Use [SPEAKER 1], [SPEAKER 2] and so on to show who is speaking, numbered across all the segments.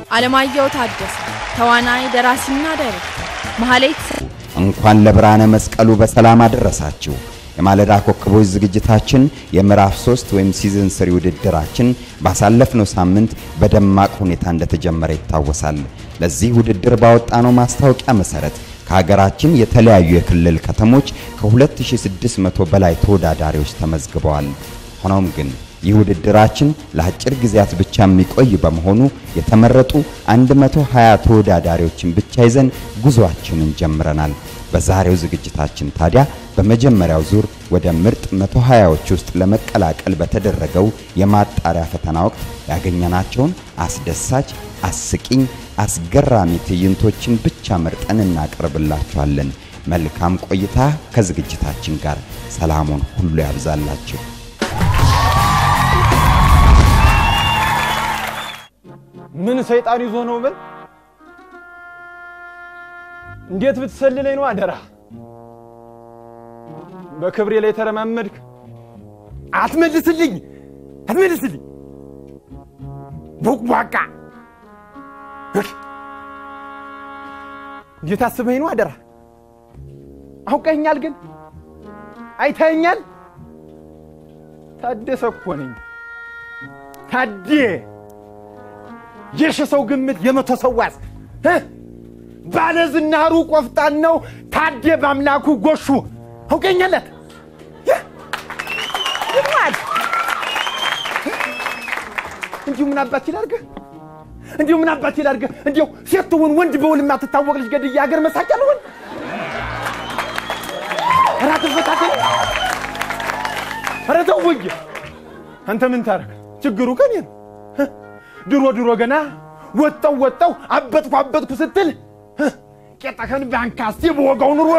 [SPEAKER 1] አለማየሁ ታደሰ ተዋናይ፣ ደራሲና ዳይሬክተር፣ መሀሌት
[SPEAKER 2] እንኳን ለብርሃነ መስቀሉ በሰላም አደረሳችሁ። የማለዳ ኮከቦች ዝግጅታችን የምዕራፍ 3 ወይም ሲዝን ስሪ ውድድራችን ባሳለፍነው ሳምንት በደማቅ ሁኔታ እንደተጀመረ ይታወሳል። ለዚህ ውድድር ባወጣነው ማስታወቂያ መሰረት ከሀገራችን የተለያዩ የክልል ከተሞች ከ2600 በላይ ተወዳዳሪዎች ተመዝግበዋል። ሆኖም ግን ይህ ውድድራችን ለአጭር ጊዜያት ብቻ የሚቆይ በመሆኑ የተመረጡ 120 ተወዳዳሪዎችን ብቻ ይዘን ጉዞአችንን ጀምረናል። በዛሬው ዝግጅታችን ታዲያ በመጀመሪያው ዙር ወደ ምርጥ 120ዎች ውስጥ ለመቀላቀል በተደረገው የማጣሪያ ፈተና ወቅት ያገኘናቸውን አስደሳች፣ አስቂኝ፣ አስገራሚ ትዕይንቶችን ብቻ መርጠን እናቀርብላችኋለን። መልካም ቆይታ ከዝግጅታችን ጋር። ሰላሙን ሁሉ ያብዛላችሁ።
[SPEAKER 3] ምን ሰይጣን ይዞ ነው? ምን እንዴት ብትሰልለኝ ነው? አደራ በክብሬ ላይ ተረማመድክ። አትመልስልኝ፣ አትመልስልኝ። ቦቅቧቃ እንዴት አስበኝ ነው? አደራ አውቀኛል፣ ግን አይተኛል። ታደሰ እኮ ነኝ ታዴ የሺ ሰው ግምት የመቶ ሰው ዋስ ባለዝናሩ ቆፍጣን ነው ታዴ በአምላኩ ጎሹ አውቀኛለት ይማል እንዲሁ ምን አባት ይላርገህ እንዲሁ ምን አባት ይላርገህ እንዲሁ ሴትውን ወንድ በውል የማትታወቅ ልጅ ገድዬ ሀገር መሳቂያ ልሆን ኧረ አትፈታተኝ ኧረ ተው ወየ አንተ ምን ታረግ ችግሩ ከኔ ነው ድሮ ድሮ ገና ወጣው ወጣው አበጥኩ አበጥኩ ስትል ቄጠከን ባንካስቴ በወጋው ኑሮ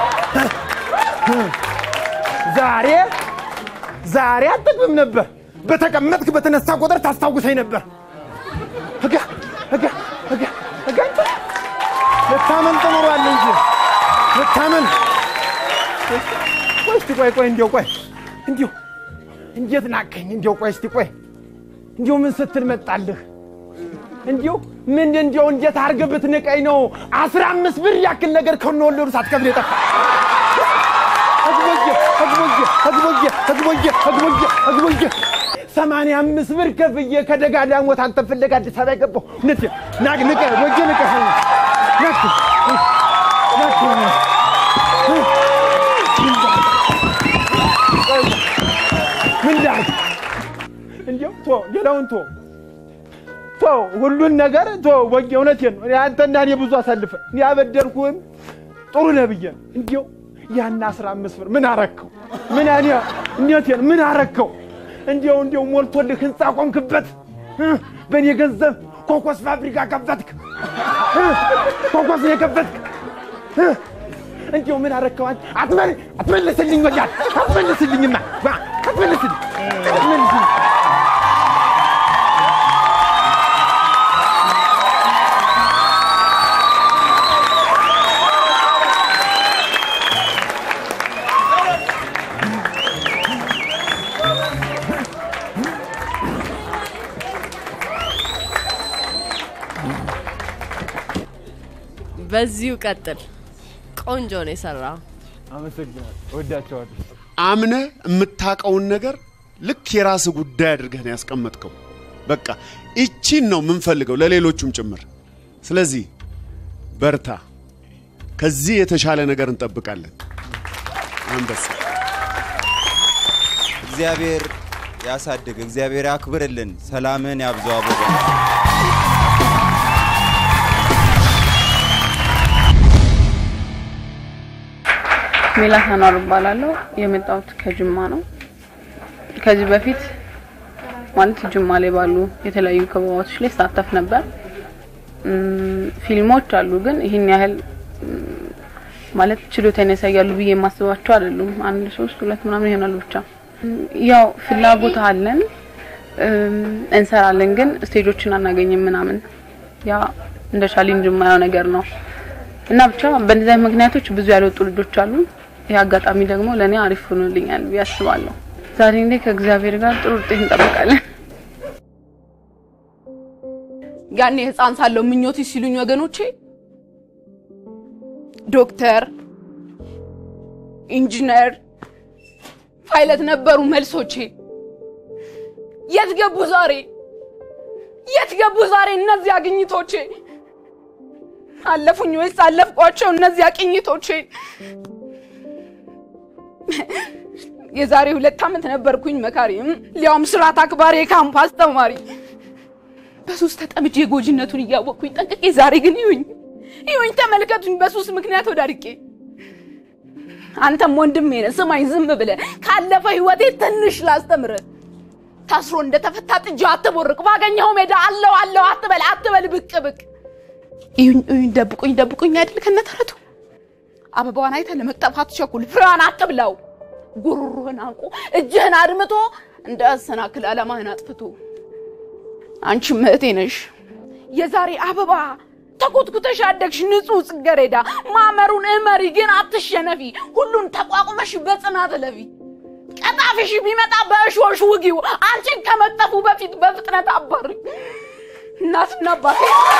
[SPEAKER 3] ዛሬ ዛሬ አትጠቅምም ነበር። በተቀመጥክ በተነሳ ቁጥር ታስታውሰኝ ነበር። እጋ እጋ እጋ እጋ አንተ ልታመን ጥኖሯል እንጂ ልታመን። ቆይ እስቲ ቆይ ቆይ እንዲያው ቆይ እንዲሁ እንዴት ናቀኝ? እንዲያው ቆይ እስቲ ቆይ እንዲሁ ምን ስትል መጣልህ? እንዲሁ ምን እንዲሁ እንዴት አድርገህ ብትንቀኝ ነው አስራ አምስት ብር ያክል ነገር ከነወለዱ ሳትከፍል የጠፋ ህግቦዬ ህግቦዬ ህግቦዬ ህግቦዬ ህግቦዬ ህግቦዬ ሰማንያ አምስት ብር ከፍዬ ከደጋ ዳሞት አንተ ፍለጋ አዲስ አበባ የገባሁ እውነት ናቅ ንቀ ወጀ ንቀ ናክ ናክ ምን ላድርግ እንዲሁ ቶ ሌላውን ቶ ቶ ሁሉን ነገር ቶ ወጌ እውነቴን ነው። አንተና እኔ ብዙ አሳልፈ እኔ ያበደርኩህም ጥሩ ነህ ብዬ ነው። እንዲሁ ያን አስራ አምስት ብር ምን አረከው? ምን እኔ እውነቴን ምን አረከው? እንዲሁ እንዲሁ ሞልቶልህ ህንፃ ቆምክበት በእኔ ገንዘብ ኮኮስ ፋብሪካ ከፈትክ። ኮኮስ ነው የከፈትክ። እንዲሁ ምን አረከው? አትመል አትመልስልኝ፣ ወያት አትመልስልኝማ፣ አትመልስልኝ አትመልስልኝ
[SPEAKER 4] በዚሁ ቀጥል። ቆንጆ ነው የሰራው።
[SPEAKER 3] አመሰግናለሁ። እወዳቸዋለሁ።
[SPEAKER 5] አምነህ የምታውቀውን ነገር ልክ የራስ ጉዳይ አድርገህ ነው ያስቀመጥከው። በቃ ይቺን ነው የምንፈልገው ለሌሎቹም ጭምር። ስለዚህ በርታ፣ ከዚህ የተሻለ ነገር እንጠብቃለን። አንበሳ
[SPEAKER 2] እግዚአብሔር ያሳድግ፣ እግዚአብሔር ያክብርልን፣ ሰላምን ያብዛው። አቦ
[SPEAKER 6] ሜላት አኗር እባላለሁ። የመጣሁት ከጅማ ነው። ከዚህ በፊት ማለት ጅማ ላይ ባሉ የተለያዩ ክበባቶች ላይ ሳተፍ ነበር። እም፣ ፊልሞች አሉ፣ ግን ይህን ያህል እም፣ ማለት ችሎታን ያሳያሉ ብዬ የማስባቸው አይደሉም። አንድ ሶስት ሁለት ምናምን ይሆናሉ ብቻ። እም፣ ያው ፍላጎት አለን እም፣ እንሰራለን፣ ግን ስቴጆችን አናገኝም ምናምን። ያ እንደ ቻሌንጅ የማየው ነገር ነው እና ብቻ በእነዚህ አይነት ምክንያቶች ብዙ ያልወጡ ልጆች አሉ። ይህ አጋጣሚ ደግሞ ለእኔ አሪፍ ሆኖልኛል ብዬ አስባለሁ። ዛሬ እንዴ ከእግዚአብሔር ጋር ጥሩ ውጤት እንጠብቃለን። ያኔ ህፃን ሳለሁ ምኞት ሲሉኝ ወገኖቼ ዶክተር፣ ኢንጂነር፣ ፓይለት ነበሩ መልሶቼ። የት ገቡ ዛሬ? የት ገቡ ዛሬ እነዚያ ግኝቶቼ? አለፉኝ ወይስ አለፍቋቸው እነዚያ ቅኝቶቼ? የዛሬ ሁለት ዓመት ነበርኩኝ መካሪ፣ ሊያውም ስርዓት አክባሪ የካምፕ አስተማሪ። በሱስ ተጠምጄ ጎጂነቱን እያወቅኩኝ ጠንቅቄ፣ ዛሬ ግን ይሁኝ ይሁኝ ተመልከቱኝ፣ በሱስ ምክንያት ወዳድቄ። አንተም ወንድሜ ነህ ስማኝ ዝም ብለህ ካለፈ ህይወቴ ትንሽ ላስተምርህ። ታስሮ እንደተፈታ ጥጃ አትቦርቅ፣ ባገኘኸው ሜዳ አለው አለው አትበል አትበል ብቅ ብቅ። እዩኝ እዩኝ ደብቁኝ ደብቁኝ አይደል ከነተረቱ አበባዋን አይተህ ለመቅጠፍ አትቸኩል፣ ፍሬዋን አትብላው። ጉሮሮህን አንቆ እጅህን አድምቶ እንዳያሰናክል ዓላማህን አጥፍቶ። አንቺም እህቴ ነሽ የዛሬ አበባ ተኮትኩተሽ አደግሽ ንጹህ ጽጌረዳ። ማመሩን እመሪ ግን አትሸነፊ፣ ሁሉን ተቋቁመሽ በጽናት እለፊ። ቀጣፊሽ ቢመጣ በእሾሽ ውጊው፣ አንቺን ከመቅጠፉ በፊት በፍጥነት አባሪ። እናትና አባቴ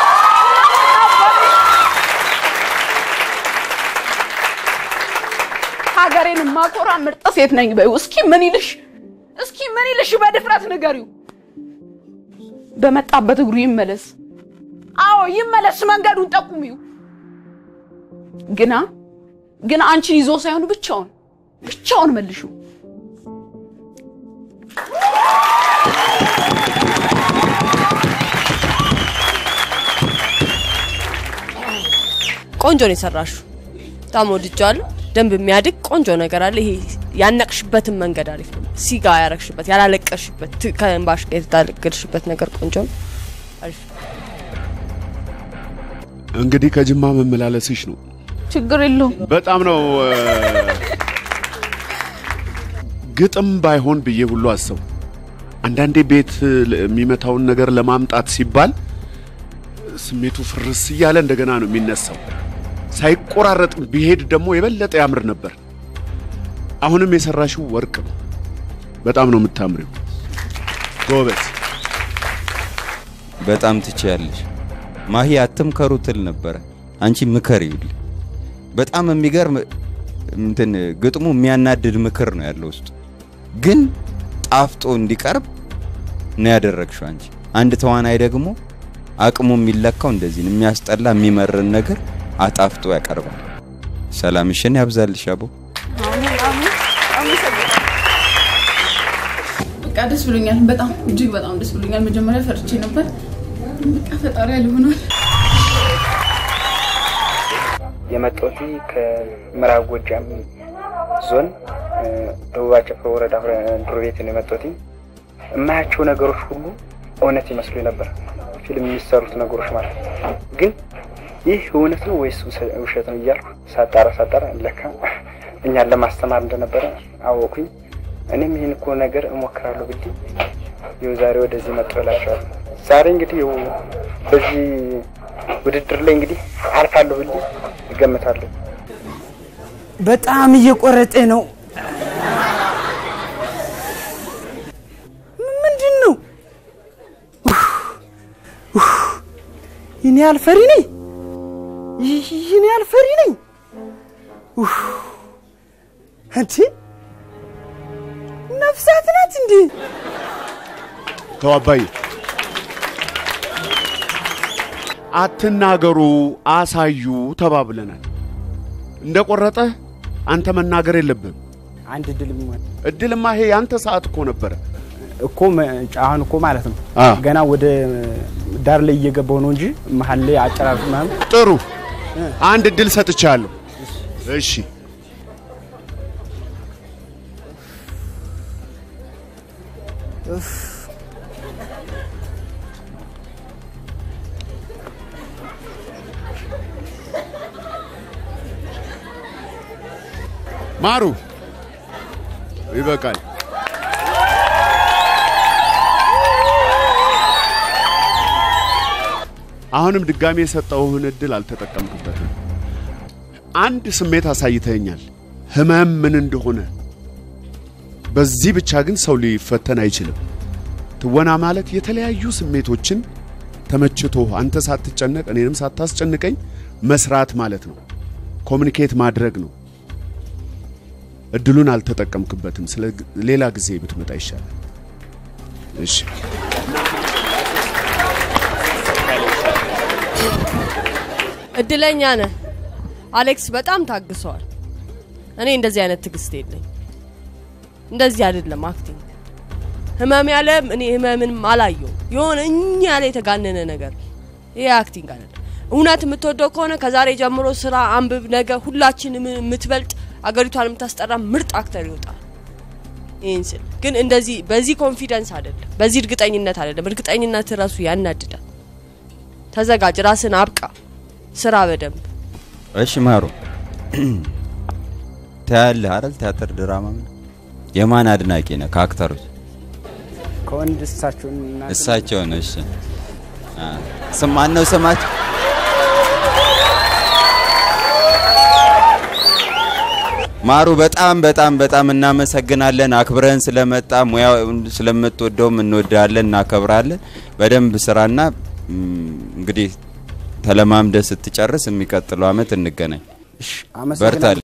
[SPEAKER 6] ሀገሬን ማኮራ ምርጥ ሴት ነኝ በይው። እስኪ ምን ይልሽ እስኪ ምን ይልሽ በድፍረት ንገሪው። በመጣበት እግሩ ይመለስ። አዎ ይመለስ፣ መንገዱን ጠቁሚው። ግና ግን አንቺን ይዞ ሳይሆን ብቻውን ብቻውን መልሹ።
[SPEAKER 4] ቆንጆ ነው የሰራሹ። በጣም ወድጃለሁ። ደንብ የሚያድግ ቆንጆ ነገር አለ። ይሄ ያነቅሽበትን መንገድ አሪፍ ነው። ሲጋ ያረግሽበት ያላለቀሽበት ት- ከእንባሽ ጋር የታገልሽበት ነገር ቆንጆ ነው። አሪፍ
[SPEAKER 5] እንግዲህ ከጅማ መመላለስሽ ነው።
[SPEAKER 6] ችግር የለውም።
[SPEAKER 5] በጣም ነው እ፣ ግጥም ባይሆን ብዬ ሁሉ አሰቡ። አንዳንዴ ቤት ል- የሚመታውን ነገር ለማምጣት ሲባል ስሜቱ ፍርስ እያለ እንደገና ነው የሚነሳው። ሳይቆራረጥ ቢሄድ ደግሞ የበለጠ ያምር ነበር። አሁንም የሰራሽው ወርቅ ነው። በጣም ነው የምታምሪው። ጎበዝ።
[SPEAKER 2] በጣም ትችያለሽ። ማሂ አትምከሩ ትል ነበረ። አንቺ ምከር ይውል። በጣም የሚገርም እንትን ግጥሙ የሚያናድድ ምክር ነው ያለው ውስጡ፣ ግን ጣፍጦ እንዲቀርብ ነው ያደረግሽው አንቺ። አንድ ተዋናይ ደግሞ አቅሙ የሚለካው እንደዚህ ነው። የሚያስጠላ የሚመርን ነገር አጣፍጦ ያቀርባል። ሰላምሽን ያብዛልሽ አቦ።
[SPEAKER 6] በቃ ደስ ብሎኛል። በጣም እጅግ በጣም ደስ ብሎኛል። መጀመሪያ ፈርቼ ነበር። በቃ ፈጣሪ ያለ ሆኗል።
[SPEAKER 7] የመጣሁት ከምዕራብ ጎጃም ዞን እ፣ ደቡብ አጨፈ ወረዳ ድሮ ቤት ነው የመጣሁት። የማያቸው ነገሮች ሁሉ እውነት ይመስሉ ነበር፣ ፊልም የሚሰሩት ነገሮች ማለት ነው። ግን ይህ እውነት ነው ወይስ ውሰ- ውሸት ነው እያልኩ ሳጣራ ሳጣራ ለካ እኛን ለማስተማር እንደነበረ አወኩኝ። እኔም ይህን እኮ ነገር እሞክራለሁ ብዬ ይኸው ዛሬ ወደዚህ መጥቶ እላቸዋለሁ። ዛሬ እንግዲህ ይኸው በዚህ ውድድር ላይ እንግዲህ አልፋለሁ ብዬ እገምታለሁ።
[SPEAKER 8] በጣም እየቆረጠ ነው። ምንድን ነው? ይህን ያህል ፈሪ ነኝ? ይህን ያህል ፈሪ ነኝ? እንዴ ነፍሳት ናት እንዴ?
[SPEAKER 5] ተው አባዬ፣ አትናገሩ፣ አሳዩ ተባብለናል። እንደ ቆረጠ አንተ መናገር የለብህም።
[SPEAKER 8] አንድ ድል
[SPEAKER 5] እድልማ ይሄ ያንተ ሰዓት እኮ ነበረ።
[SPEAKER 8] እኮ መ- አሁን እኮ ማለት ነው
[SPEAKER 5] አ።
[SPEAKER 8] ገና ወደ ዳር ላይ እየገባው ነው እንጂ መሀል ላይ አጨራርስ ምናምን
[SPEAKER 5] ጥሩ፣ አንድ እድል ሰጥቻለሁ። እሺ ማሩ ይበቃል። አሁንም ድጋሜ የሰጠውህን እድል አልተጠቀምክበትም። አንድ ስሜት አሳይተኛል፣ ህመም ምን እንደሆነ። በዚህ ብቻ ግን ሰው ሊፈተን አይችልም። ትወና ማለት የተለያዩ ስሜቶችን ተመችቶ አንተ ሳትጨነቅ እኔንም ሳታስጨንቀኝ መስራት ማለት ነው። ኮሚኒኬት ማድረግ ነው። እድሉን አልተጠቀምክበትም። ስለ ሌላ ጊዜ ብትመጣ ይሻላል። እሺ
[SPEAKER 4] እድለኛ ነህ አሌክስ። በጣም ታግሰዋል። እኔ እንደዚህ አይነት ትዕግስት የለኝ። እንደዚህ አይደለም አክቲንግ። ህመም ያለም እኔ ህመምንም አላየውም። የሆነ እኛ ያለ የተጋነነ ነገር ይሄ አክቲንግ አይደለም። እውነት የምትወደው ከሆነ ከዛሬ ጀምሮ ስራ አንብብ። ነገ ሁላችንም የምትበልጥ አገሪቷን የምታስጠራ ምርጥ አክተር ይወጣል። ይህን ስል ግን እንደዚህ በዚህ ኮንፊደንስ አይደለም፣ በዚህ እርግጠኝነት አይደለም። እርግጠኝነት ራሱ ያናድዳል። ተዘጋጅ፣ ራስን አብቃ፣ ስራ በደንብ
[SPEAKER 2] እሺ ማሩ ታያለህ አይደል? ቲያትር ድራማ ምን የማን አድናቂ ነህ ከአክተሮች?
[SPEAKER 7] ከወንድ እሳቸውን እና
[SPEAKER 2] እሳቸው ነው። እሺ አ ስም ማን ነው ስማቸው? ማሩ በጣም በጣም በጣም እናመሰግናለን። አክብረን ስለመጣ ሙያው ስለምትወደውም እንወዳለን፣ እናከብራለን። በደንብ ስራና ም፣ እንግዲህ ተለማምደ ስትጨርስ የሚቀጥለው አመት እንገናኝ።
[SPEAKER 7] አመሰግናለሁ።
[SPEAKER 2] በርታል።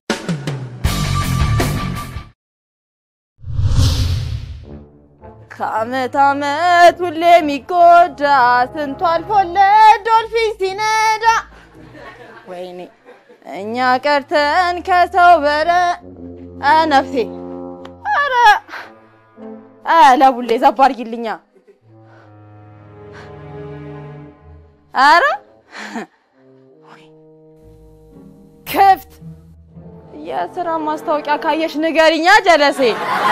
[SPEAKER 1] ከአመት አመት ሁሌ የሚጎዳ ስንቱ አልፎለት ዶልፊን ሲነዳ ወይኔ እኛ ቀርተን ከሰው በረ አ ነፍሴ አረ አ ለቡሌ ዘባ አድርጊልኛ አረ ክፍት የስራ ማስታወቂያ ካየሽ ንገሪኛ ጀለሴ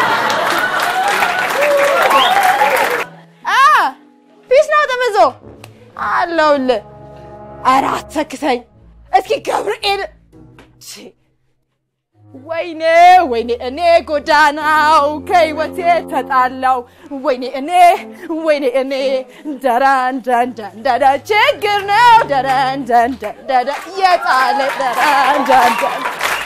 [SPEAKER 1] አ ፊስ ነው ጥምዞ አለውልህ። ኧረ አትሰክሰኝ እስኪ ገብርኤል ቺ፣ ወይኔ ወይኔ እኔ ጎዳናው ከህይወቴ ተጣላው ወይኔ እኔ ወይኔ እኔ ደረን ደንደን ደደ ችግር ነው ደረን ደንደን ደደ የጣለ ደረን ደንደን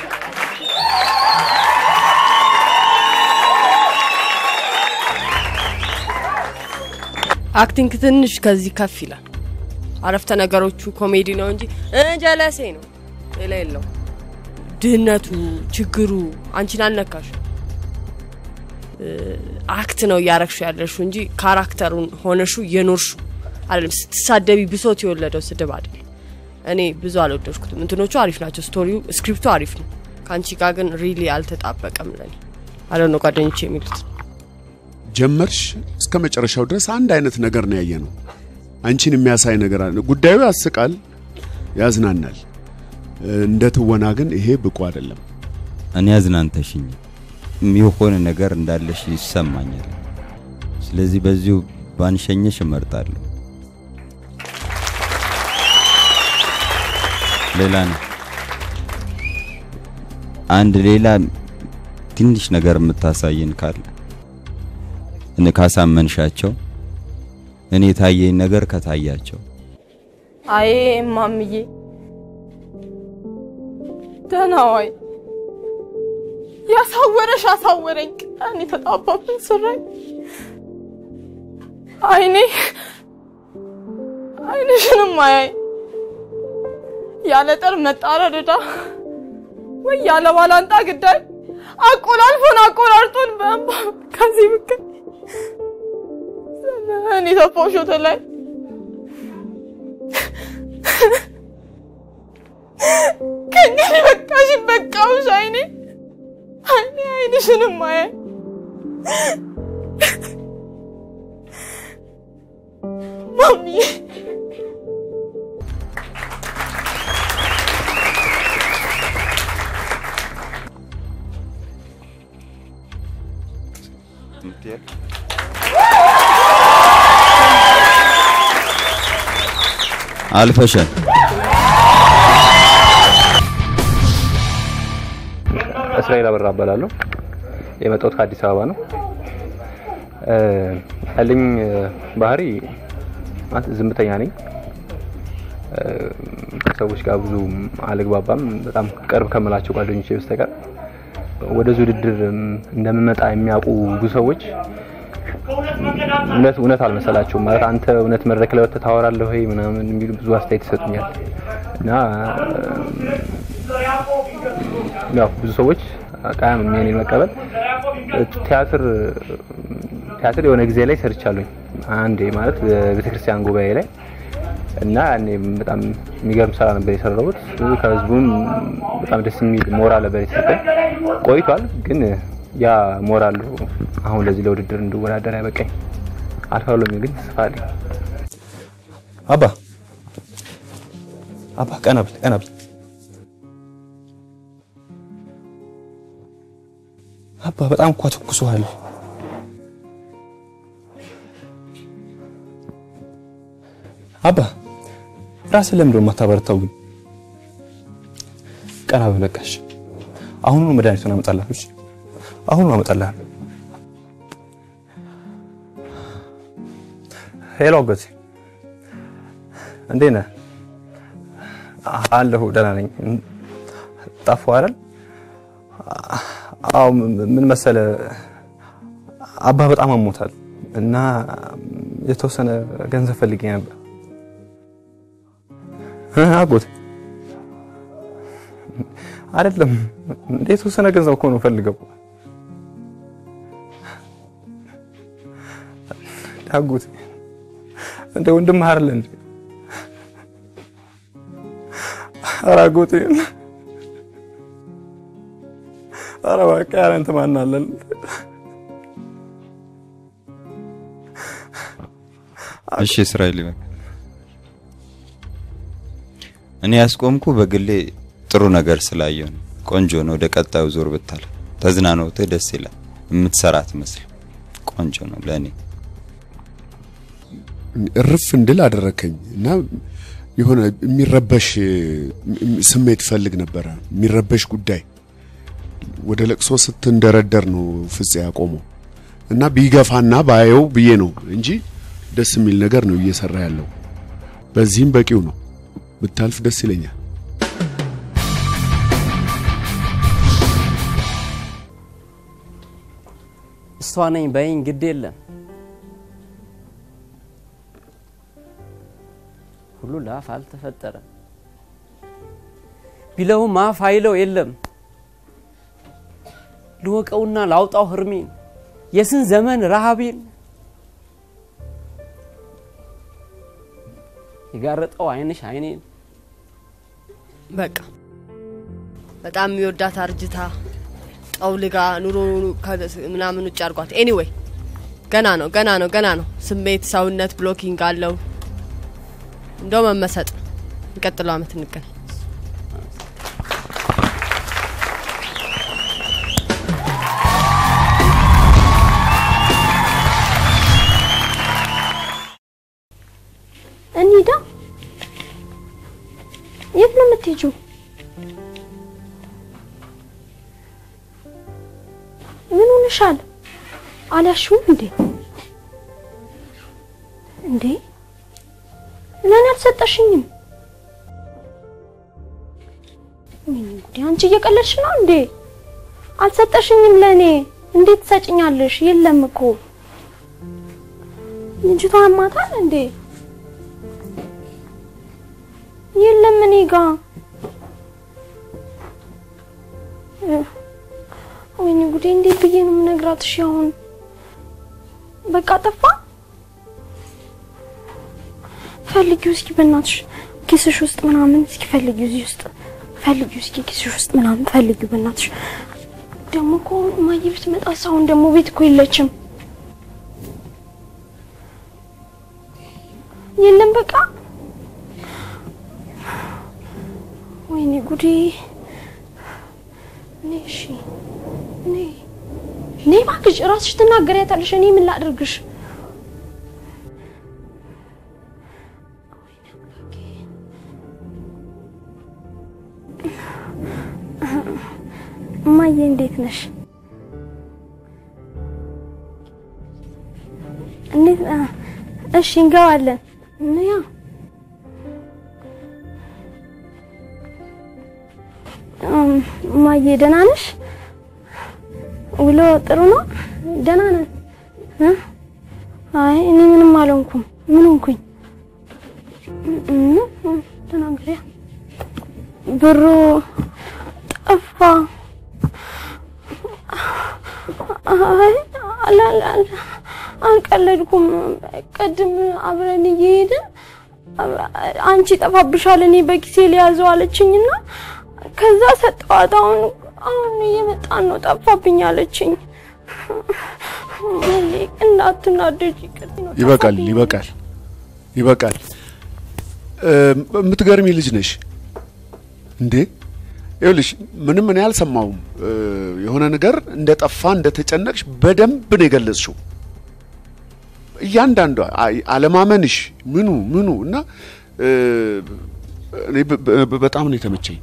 [SPEAKER 4] አክቲንግ ትንሽ ከዚህ ከፍ ይላል። አረፍተ ነገሮቹ ኮሜዲ ነው እንጂ እ ጀለሴ ነው ሌላ የለው። ድህነቱ ችግሩ አንቺን አልነካሽ። አክት ነው እያረግሹ ያለሹ እንጂ ካራክተሩን ሆነሹ እየኖርሹ አይደለም። ስትሳደቢ ብሶት የወለደው ስድብ አይደለም። እኔ ብዙ አልወደድኩትም። እንትኖቹ አሪፍ ናቸው፣ ስቶሪው ስክሪፕቱ አሪፍ ነው። ከአንቺ ጋር ግን ሪሊ አልተጣበቀም። ለኔ አለ ነው ጓደኞች የሚሉት
[SPEAKER 5] ጀመርሽ እስከ መጨረሻው ድረስ አንድ አይነት ነገር ነው ያየ ነው። አንቺን የሚያሳይ ነገር አለ። ጉዳዩ ያስቃል፣ ያዝናናል። እንደ ትወና ግን ይሄ ብቁ አይደለም።
[SPEAKER 2] እኔ አዝናንተሽኝ የሆነ ነገር እንዳለሽ ይሰማኛል። ስለዚህ በዚሁ ባንሸኘሽ እመርጣለሁ። ሌላ ነው አንድ ሌላ ትንሽ ነገር የምታሳየን ካለ እኔ ካሳመንሻቸው እኔ የታየኝ ነገር ከታያቸው
[SPEAKER 1] አይ እማምዬ ደህና ዋይ። ያሳወረሽ አሳወረኝ። ቀን የተጣባብን ስራኝ አይኔ አይንሽንም አያይ ያለ ጠር መጣረር ዕዳ ወይ ያለ ባላንጣ ግዳይ አቆላልፎን አቆራርጦን በእንባ ከዚህ ብቅል እኔ ተፋው ሾተ ላይ ከእንግዲህ በቃሽ በቃውሽ አይኔ አይኔ አይንሽንም አያይ ማሚዬ
[SPEAKER 2] አልፈሻል።
[SPEAKER 9] እስራኤል አበራ እባላለሁ። የመጣሁት ከአዲስ አበባ ነው። እ ያለኝ ባህሪ ማለት ዝምተኛ ነኝ። እ ከሰዎች ጋር ብዙ አልግባባም። በጣም ቅርብ ከምላቸው ጓደኞቼ በስተቀር ወደዚህ ውድድር እንደምመጣ የሚያውቁ ብዙ ሰዎች እውነት እውነት አልመሰላቸውም። ማለት አንተ እውነት መድረክ ላይ ወጥተህ ታወራለህ ወይ ምናምን የሚሉ ብዙ አስተያየት ይሰጡኛል እና ያው ብዙ ሰዎች ቃያም የኔን መቀበል ቲያትር ቲያትር የሆነ ጊዜ ላይ ሰርቻለሁኝ አንዴ ማለት ቤተክርስቲያን ጉባኤ ላይ እና ያኔ በጣም የሚገርም ስራ ነበር የሰራሁት። ከህዝቡም በጣም ደስ የሚል ሞራል ነበር የተሰጠኝ። ቆይቷል ግን ያ ሞራል አሁን ለዚህ ለውድድር እንድወዳደር ያበቃኝ አልፋለሁ የሚል ግን ተስፋ አለኝ።
[SPEAKER 10] አባ አባ ቀና ብል ቀና ብል አባ በጣም እኮ አተኩሶሃል። አባ ራስን ለምንድን ነው የማታበረታው ግን? ቀና ብል በቃሽ። አሁኑኑ መድኃኒቱን አመጣልሃለሁ። እሺ? አሁኑኑ አመጣልሃለሁ። ሄሎ አጎቴ፣ እንዴት ነህ? አለሁ ደህና ነኝ። ጠፋሁ አይደል? አዎ ምን መሰለ አባ በጣም አሞታል እና የተወሰነ ገንዘብ ፈልጌ ነበር። አጎቴ አይደለም እንደ የተወሰነ ገንዘብ እኮ ነው ፈልገው። አጎቴ እንደ ወንድምህ አይደለ እንዴ? ኧረ አጎቴ ኧረ እባክህ ኧረ እንትን ማን አለን?
[SPEAKER 2] እሺ እስራኤል ይበል። እኔ ያስቆምኩ በግሌ ጥሩ ነገር ስላየው ነው። ቆንጆ ነው። ወደ ቀጣዩ ዞር ብታል ተዝናኖትህ ደስ ይላል። የምትሰራት መስል ቆንጆ ነው ለእኔ
[SPEAKER 5] እርፍ እንድል አደረከኝ እና የሆነ የሚረበሽ ስሜት ፈልግ ነበረ። የሚረበሽ ጉዳይ ወደ ለቅሶ ስትንደረደር ነው ፍፄ ያቆመው እና ቢገፋና ባየው ብዬ ነው እንጂ ደስ የሚል ነገር ነው እየሰራ ያለው። በዚህም በቂው ነው። ብታልፍ ደስ ይለኛል።
[SPEAKER 8] እሷ ነኝ በይኝ ግድ የለም ሁሉ ለአፍ አልተፈጠረም ቢለውም አፍ አይለው የለም ልወቀውና ላውጣው ህርሜን የስን ዘመን ረሃቤን የጋረጠው አይንሽ አይኔን
[SPEAKER 4] በቃ በጣም የሚወዳት አርጅታ ጠውልጋ ኑሮ ምናምን ውጭ አድርጓት። ኤኒዌይ ገና ነው ገና ነው ገና ነው። ስሜት ሰውነት ብሎኪንግ አለው። እንደው መመሰጥ የሚቀጥለው አመት እንገናኝ።
[SPEAKER 11] እንሂዳ። የት ነው የምትሄጂው? ምን ሆነሻል? አልያሽውም እንዴ? እንዴ ለእኔ አልሰጠሽኝም? ወይኔ ጉዴ! አንቺ እየቀለድሽ ነው እንዴ? አልሰጠሽኝም ለእኔ። እንዴት ትሰጭኛለሽ? የለም እኮ ልጅቷ አማታል እንዴ? የለም እኔ ጋ ወይኔ ጉዴ! እንዴት ብዬ ነው የምነግራት? እሺ አሁን በቃ ጠፋ። ፈልጊው እስኪ በእናትሽ ኪስሽ ውስጥ ምናምን እስኪ ፈልጊው፣ እዚህ ውስጥ ፈልጊው እስኪ ኪስሽ ውስጥ ምናምን ፈልጊው በእናትሽ። ደግሞ እኮ እማዬ ብትመጣ አሁን ደግሞ ቤት እኮ የለችም። የለም በቃ ወይኔ ጉዴ! እኔ እሺ እኔ እኔ እባክሽ እራስሽ ትናገሪያታለሽ። እኔ ምን ላድርግሽ? እማዬ እንዴት ነሽ? እንዴት እሺ፣ እንገባለን። ያ እማዬ ደህና ነሽ? ውሎ ጥሩ ነው? ደህና ነን እ አይ እኔ ምንም አልሆንኩም። ምን ሆንኩኝ? ምን ተናግሪያ ብሩ ጠፋ። አይ አላላል አልቀለድኩም። ቅድም አብረን እየሄድን አንቺ ጠፋብሻል፣ እኔ በኪሴ ሊያዘው አለችኝና ከዛ ሰጠዋት። አሁን አሁን እየመጣን ነው ጠፋብኝ አለችኝ። እንዳትናደጅ
[SPEAKER 5] ይበቃል፣ ይበቃል፣ ይበቃል። የምትገርሚ ልጅ ነሽ እንዴ! ይኸውልሽ ምንም እኔ አልሰማሁም። የሆነ ነገር እንደ ጠፋ እንደ ተጨነቅሽ በደንብ ነው የገለጽሽው። እያንዳንዷ አለማመንሽ ምኑ ምኑ እና እኔ በጣም ነው የተመቸኝ።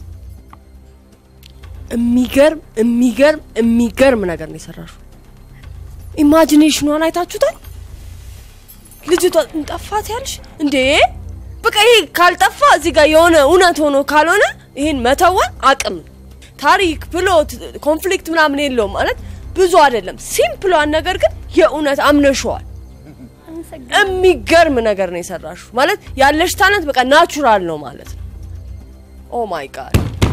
[SPEAKER 4] የሚገርም የሚገርም የሚገርም ነገር ነው የሰራሽው። ኢማጂኔሽኗን አይታችሁታል? ልጅቷ ጠፋት ያልሽ እንዴ? በቃ ይሄ ካልጠፋ እዚህ ጋር የሆነ እውነት ሆኖ ካልሆነ ይህን መተወን አቅም ታሪክ፣ ፕሎት፣ ኮንፍሊክት ምናምን የለውም ማለት ብዙ አይደለም። ሲምፕሏን ነገር ግን የእውነት አምነሸዋል። የሚገርም ነገር ነው የሰራሽው። ማለት ያለሽ ታለንት በቃ ናቹራል ነው ማለት ነው። ኦ ማይ ጋድ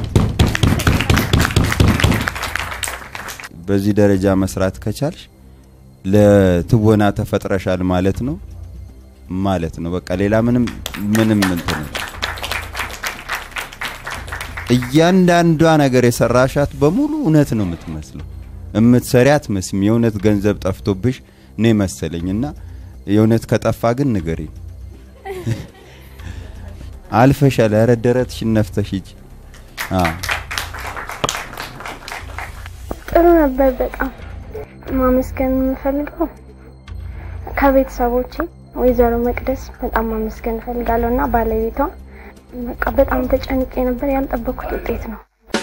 [SPEAKER 2] በዚህ ደረጃ መስራት ከቻልሽ ለትወና ተፈጥረሻል ማለት ነው ማለት ነው። በቃ ሌላ ምንም ምንም እንትን እያንዳንዷ ነገር የሰራሻት በሙሉ እውነት ነው የምትመስለው። እምትሰሪ አትመስም። የእውነት ገንዘብ ጠፍቶብሽ ነው መሰለኝ እና የእውነት ከጠፋ ግን ንገሪኝ። አልፈሻል። ኧረ ደረትሽን ነፍተሽ ሂጂ። አዎ
[SPEAKER 11] ጥሩ ነበር። በጣም ማመስገን የምፈልገው ከቤተሰቦቼ ወይዘሮ መቅደስ በጣም ማመስገን እፈልጋለሁ እና ባለቤቷ በቃ በጣም ተጨንቄ ነበር። ያልጠበኩት ውጤት ነው።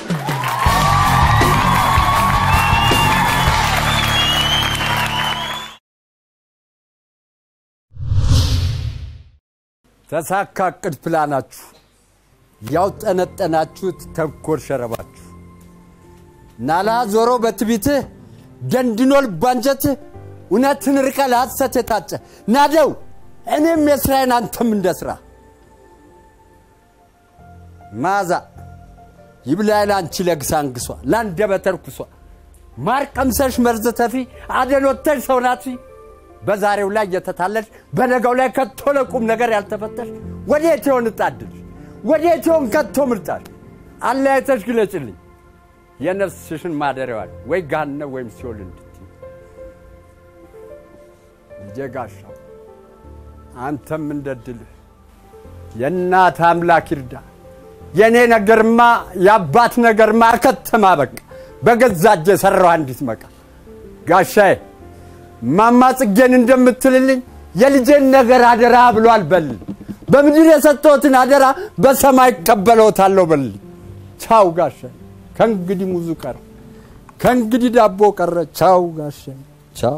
[SPEAKER 12] ተሳካ እቅድ ፕላናችሁ ያውጠነጠናችሁት ተንኮል ሸረባችሁ ናላ ዞሮ በትቢትህ ደንድኖ ልባንጀትህ እውነትን ርቀ ለሐሰት የታጨ ናደው እኔም የስራዬን አንተም እንደ ስራ ማዛ ይብላኝ ለአንቺ ለግሳንግሷ ለአንደበተ ርኩሷ ማር ቀምሰሽ መርዝ ተፊ አደሎተሽ ሰው ናትፊ በዛሬው ላይ እየተታለልሽ በነገው ላይ ከቶ ለቁም ነገር ያልተፈተሽ ወዴት ይሆን እጣድልሽ ወዴት ይሆን ከቶ ምርጫሽ አለያይተሽ ግለጭልኝ የነፍስሽን ማደሪያዋል ወይ ገሃነም ወይም ሲኦል እንድትይ ልጄ ጋሻው አንተም እንደድልህ የእናት አምላክ ይርዳ የእኔ ነገርማ የአባት ነገርማ ከተማ በቃ በገዛ እጄ የሠራው አንዲት መቃ ጋሻዬ ማማ ጽጌን እንደምትልልኝ የልጄን ነገር አደራ ብሏል በልኝ በምድር የሰጠሁትን አደራ በሰማይ እቀበለውታለሁ በልኝ ቻው ጋሻዬ ከእንግዲህ ሙዙ ቀረ ከእንግዲህ ዳቦ ቀረ ቻው ጋሻዬ ቻው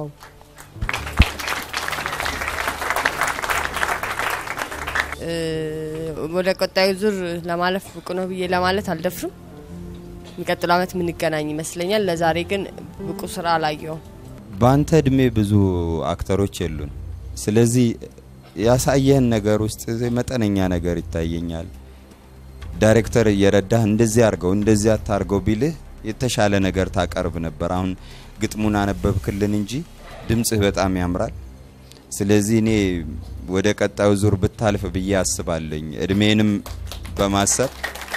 [SPEAKER 4] ወደ ቀጣዩ ዙር ለማለፍ ብቁ ነው ብዬ ለማለት አልደፍርም። የሚቀጥለው ዓመት የምንገናኝ ይመስለኛል። ለዛሬ ግን ብቁ ስራ አላየውም።
[SPEAKER 2] በአንተ እድሜ ብዙ አክተሮች የሉን። ስለዚህ ያሳየህን ነገር ውስጥ መጠነኛ ነገር ይታየኛል። ዳይሬክተር እየረዳህ እንደዚህ አርገው እንደዚህ አታርገው ቢልህ የተሻለ ነገር ታቀርብ ነበር። አሁን ግጥሙን አነበብክልን እንጂ ድምጽህ በጣም ያምራል። ስለዚህ እኔ ወደ ቀጣዩ ዙር ብታልፍ ብዬ አስባለኝ እድሜንም በማሰብ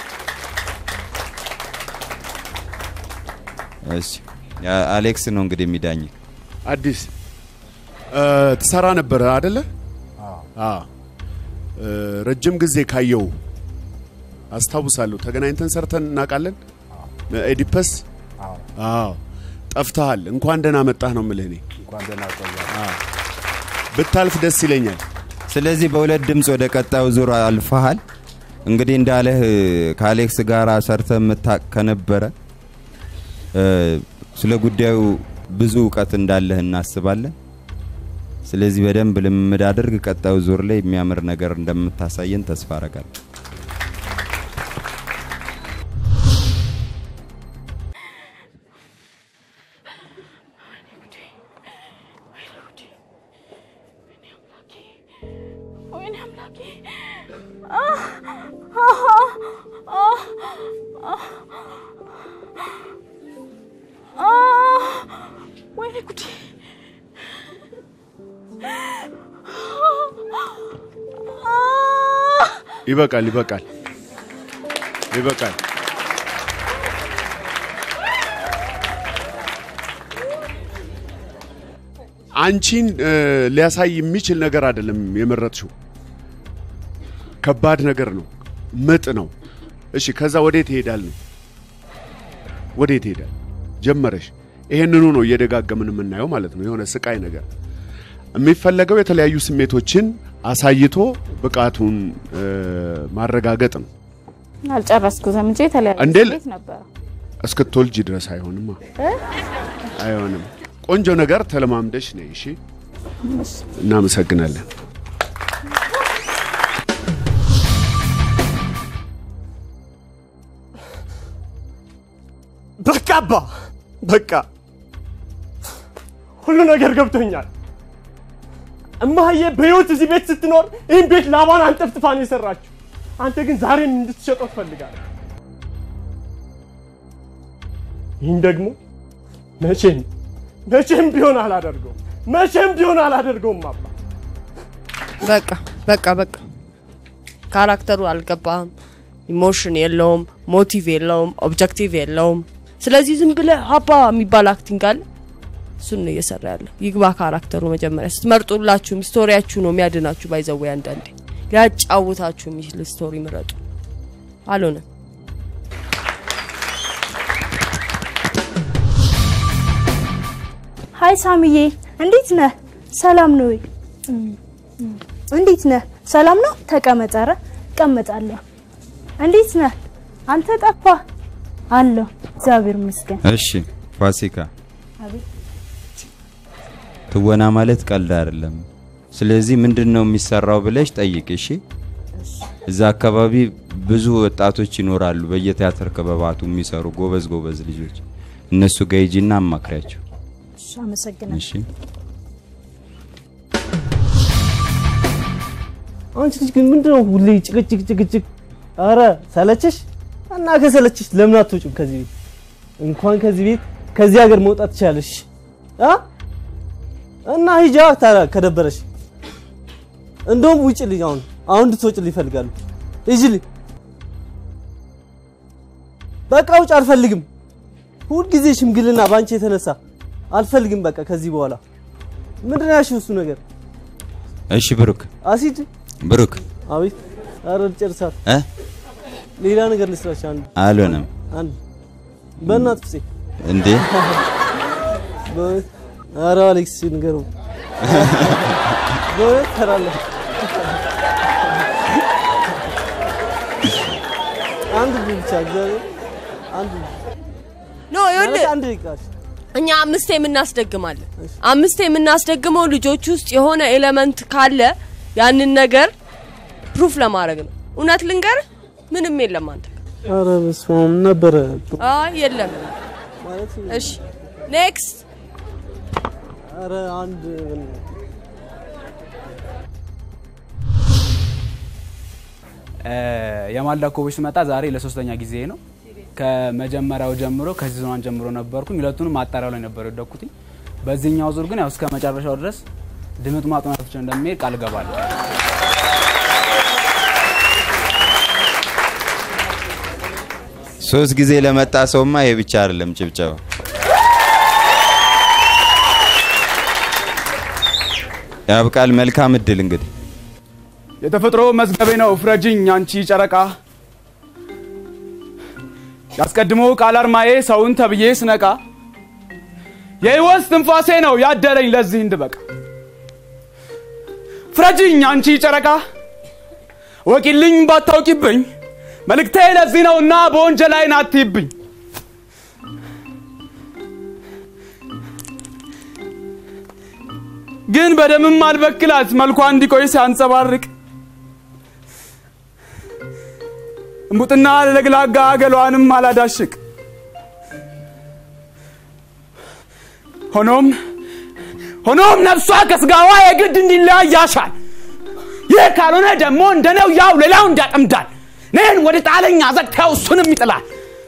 [SPEAKER 2] እሺ አሌክስ ነው እንግዲህ የሚዳኝ
[SPEAKER 5] አዲስ ትሰራ ነበረ አደለ? አዎ። ረጅም ጊዜ ካየው አስታውሳለሁ። ተገናኝተን ሰርተን እናውቃለን። ኤዲፐስ አዎ። ጠፍተሃል። እንኳን ደህና መጣህ ነው የምልህ እኔ።
[SPEAKER 12] እንኳን ደህና ቆያ።
[SPEAKER 5] ብታልፍ ደስ ይለኛል።
[SPEAKER 2] ስለዚህ በሁለት ድምፅ ወደ ቀጣዩ ዙር አልፈሃል። እንግዲህ እንዳለህ ከአሌክስ ጋር ሰርተ የምታቅ ከነበረ ስለ ጉዳዩ ብዙ እውቀት እንዳለህ እናስባለን። ስለዚህ በደንብ ልምምድ አድርግ። ቀጣዩ ዙር ላይ የሚያምር ነገር እንደምታሳየን ተስፋ አረጋለሁ።
[SPEAKER 11] ወይኔ አምላኬ አህ! አህ! አህ! አህ! አህ! ወይኔ ጉዴ አህ!
[SPEAKER 5] ይበቃል፣ ይበቃል፣ ይበቃል። አንቺን እ፣ ሊያሳይ የሚችል ነገር አይደለም የመረጥሽው። ከባድ ነገር ነው፣ ምጥ ነው። እሺ፣ ከዛ ወዴት ይሄዳል ነው? ወዴት ይሄዳል? ጀመረሽ። ይሄንኑ ነው እየደጋገምን የምናየው ማለት ነው። የሆነ ስቃይ ነገር የሚፈለገው የተለያዩ ስሜቶችን አሳይቶ ብቃቱን እ፣ ማረጋገጥ ነው።
[SPEAKER 13] አልጨረስኩትም እንጂ የተለያየ
[SPEAKER 5] እንዴ ል-
[SPEAKER 13] ስሜት ነበረ።
[SPEAKER 5] እስክትወልጂ ድረስ አይሆንማ፣
[SPEAKER 13] እ?
[SPEAKER 5] አይሆንም። ቆንጆ ነገር ተለማምደሽ ነይ። እሺ፣ እናመሰግናለን።
[SPEAKER 14] በቃ አባ በቃ ሁሉ ነገር ገብቶኛል። እማዬ በህይወት እዚህ ቤት ስትኖር ይህን ቤት ላባን አንጠፍጥፋ ነው የሰራችው። አንተ ግን ዛሬም እንድትሸጠው ትፈልጋለህ። ይህን ደግሞ መቼም መቼም ቢሆን አላደርገውም። መቼም ቢሆን አላደርገውም አባ።
[SPEAKER 4] በቃ በቃ በቃ ካራክተሩ አልገባህም። ኢሞሽን የለውም፣ ሞቲቭ የለውም፣ ኦብጀክቲቭ የለውም። ስለዚህ ዝም ብለህ ሀባ የሚባል አክቲንግ አለ። እሱን ነው እየሰራ ያለው። ይግባ ካራክተሩ። መጀመሪያ ስትመርጡላችሁም ስቶሪያችሁ ነው የሚያድናችሁ። ባይዘዌ አንዳንዴ ሊያጫውታችሁ የሚችል ስቶሪ ምረጡ። አልሆነም።
[SPEAKER 15] ሀይ ሳምዬ፣ እንዴት ነህ? ሰላም ነው ወይ? እንዴት ነህ? ሰላም ነው? ተቀመጥ። ኧረ እቀመጣለሁ። እንዴት ነህ? አንተ ጠፋህ። አለሁ፣ እግዚአብሔር ይመስገን።
[SPEAKER 2] እሺ ፋሲካ፣
[SPEAKER 15] አቤት።
[SPEAKER 2] ትወና ማለት ቀልድ አይደለም። ስለዚህ ምንድን ነው የሚሰራው ብለሽ ጠይቅ። እሺ እዛ አካባቢ ብዙ ወጣቶች ይኖራሉ፣ በየቲያትር ክበባቱ የሚሰሩ ጎበዝ ጎበዝ ልጆች። እነሱ ጋር ሂጂና አማክሪያቸው።
[SPEAKER 15] እሺ፣ አመሰግናለሁ።
[SPEAKER 2] እሺ
[SPEAKER 14] አንቺ ልጅ ግን ምንድነው ሁሌ ጭቅጭቅ ጭቅጭቅ? አረ ሰለችሽ? እና ከሰለችሽ ለምን አትወጪም ከዚህ ቤት? እንኳን ከዚህ ቤት ከዚህ ሀገር መውጣት ትችላለሽ አ እና ሂጃ ታዲያ ከደበረሽ እንደውም ውጭልኝ። አሁን አሁን እንድትወጪልኝ ይፈልጋሉ። ሂጂልኝ በቃ ውጭ። አልፈልግም። ሁልጊዜ ሽምግልና በአንቺ የተነሳ አልፈልግም። በቃ ከዚህ በኋላ ምንድን ነው ያልሽው እሱ ነገር
[SPEAKER 2] እሺ ብሩክ
[SPEAKER 14] አሲድ
[SPEAKER 2] ብሩክ
[SPEAKER 14] አቤት። ኧረ ልጨርሳት።
[SPEAKER 2] እ
[SPEAKER 14] ሌላ ነገር ልስራሽ። አንድ
[SPEAKER 2] አልሆነም
[SPEAKER 14] አንድ በእናት ፍፄ
[SPEAKER 2] እንዴ
[SPEAKER 14] በእውነት ኧረ አሌክስ ንገረው በእውነት ተራለህ አንድ ብቻ እግዚአብሔር አንድ
[SPEAKER 4] ኖ ይኸውልህ
[SPEAKER 14] ማለት አንድ ደቂቃ
[SPEAKER 4] እኛ አምስቴ የምናስደግማለን። አምስቴ የምናስደግመው ልጆች ውስጥ የሆነ ኤሌመንት ካለ ያንን ነገር ፕሩፍ ለማድረግ ነው። እውነት ልንገር ምንም የለም አንተ
[SPEAKER 14] ኧረ በስመ አብ ነበረ
[SPEAKER 4] አይ የለም።
[SPEAKER 14] ማለት
[SPEAKER 4] እሺ ኔክስት
[SPEAKER 14] ኧረ አንድ
[SPEAKER 16] የማልዳ ኮቦች ስመጣ ዛሬ ለሶስተኛ ጊዜ ነው። ከመጀመሪያው ጀምሮ ከሲዝኗን ጀምሮ ነበርኩኝ። ሁለቱንም ማጣሪያው ላይ ነበር የወደኩትኝ። በዚህኛው ዙር ግን ያው እስከ መጨረሻው ድረስ ድምጥ ማጥናቶች እንደሚሄድ ቃል እገባለሁ።
[SPEAKER 2] ሶስት ጊዜ ለመጣ ሰውማ ይሄ ብቻ አይደለም ጭብጨባ። ያብቃል። መልካም እድል እንግዲህ
[SPEAKER 16] የተፈጥሮ መዝገቤ ነው ፍረጅኝ አንቺ ጨረቃ ያስቀድሞ ቃል አርማዬ ሰውን ተብዬ ስነቃ የህይወት ትንፋሴ ነው ያደረኝ ለዚህ እንድበቃ ፍረጅኝ አንቺ ጨረቃ ወቂልኝ ባታውቂብኝ መልእክቴ ለዚህ ነውና በወንጀል አይን አትይብኝ ግን በደምም አልበክላት መልኳ እንዲቆይ ሲያንጸባርቅ እምቡጥና ለግላጋ ገሏንም አላዳሽቅ ሆኖም ሆኖም ነፍሷ ከስጋዋ የግድ እንዲለያይ ያሻል ይህ ካልሆነ ደግሞ እንደነው ያው ሌላው እንዳጠምዳል እኔን ወደ ጣለኝ አዘቅት ያው እሱንም ይጥላል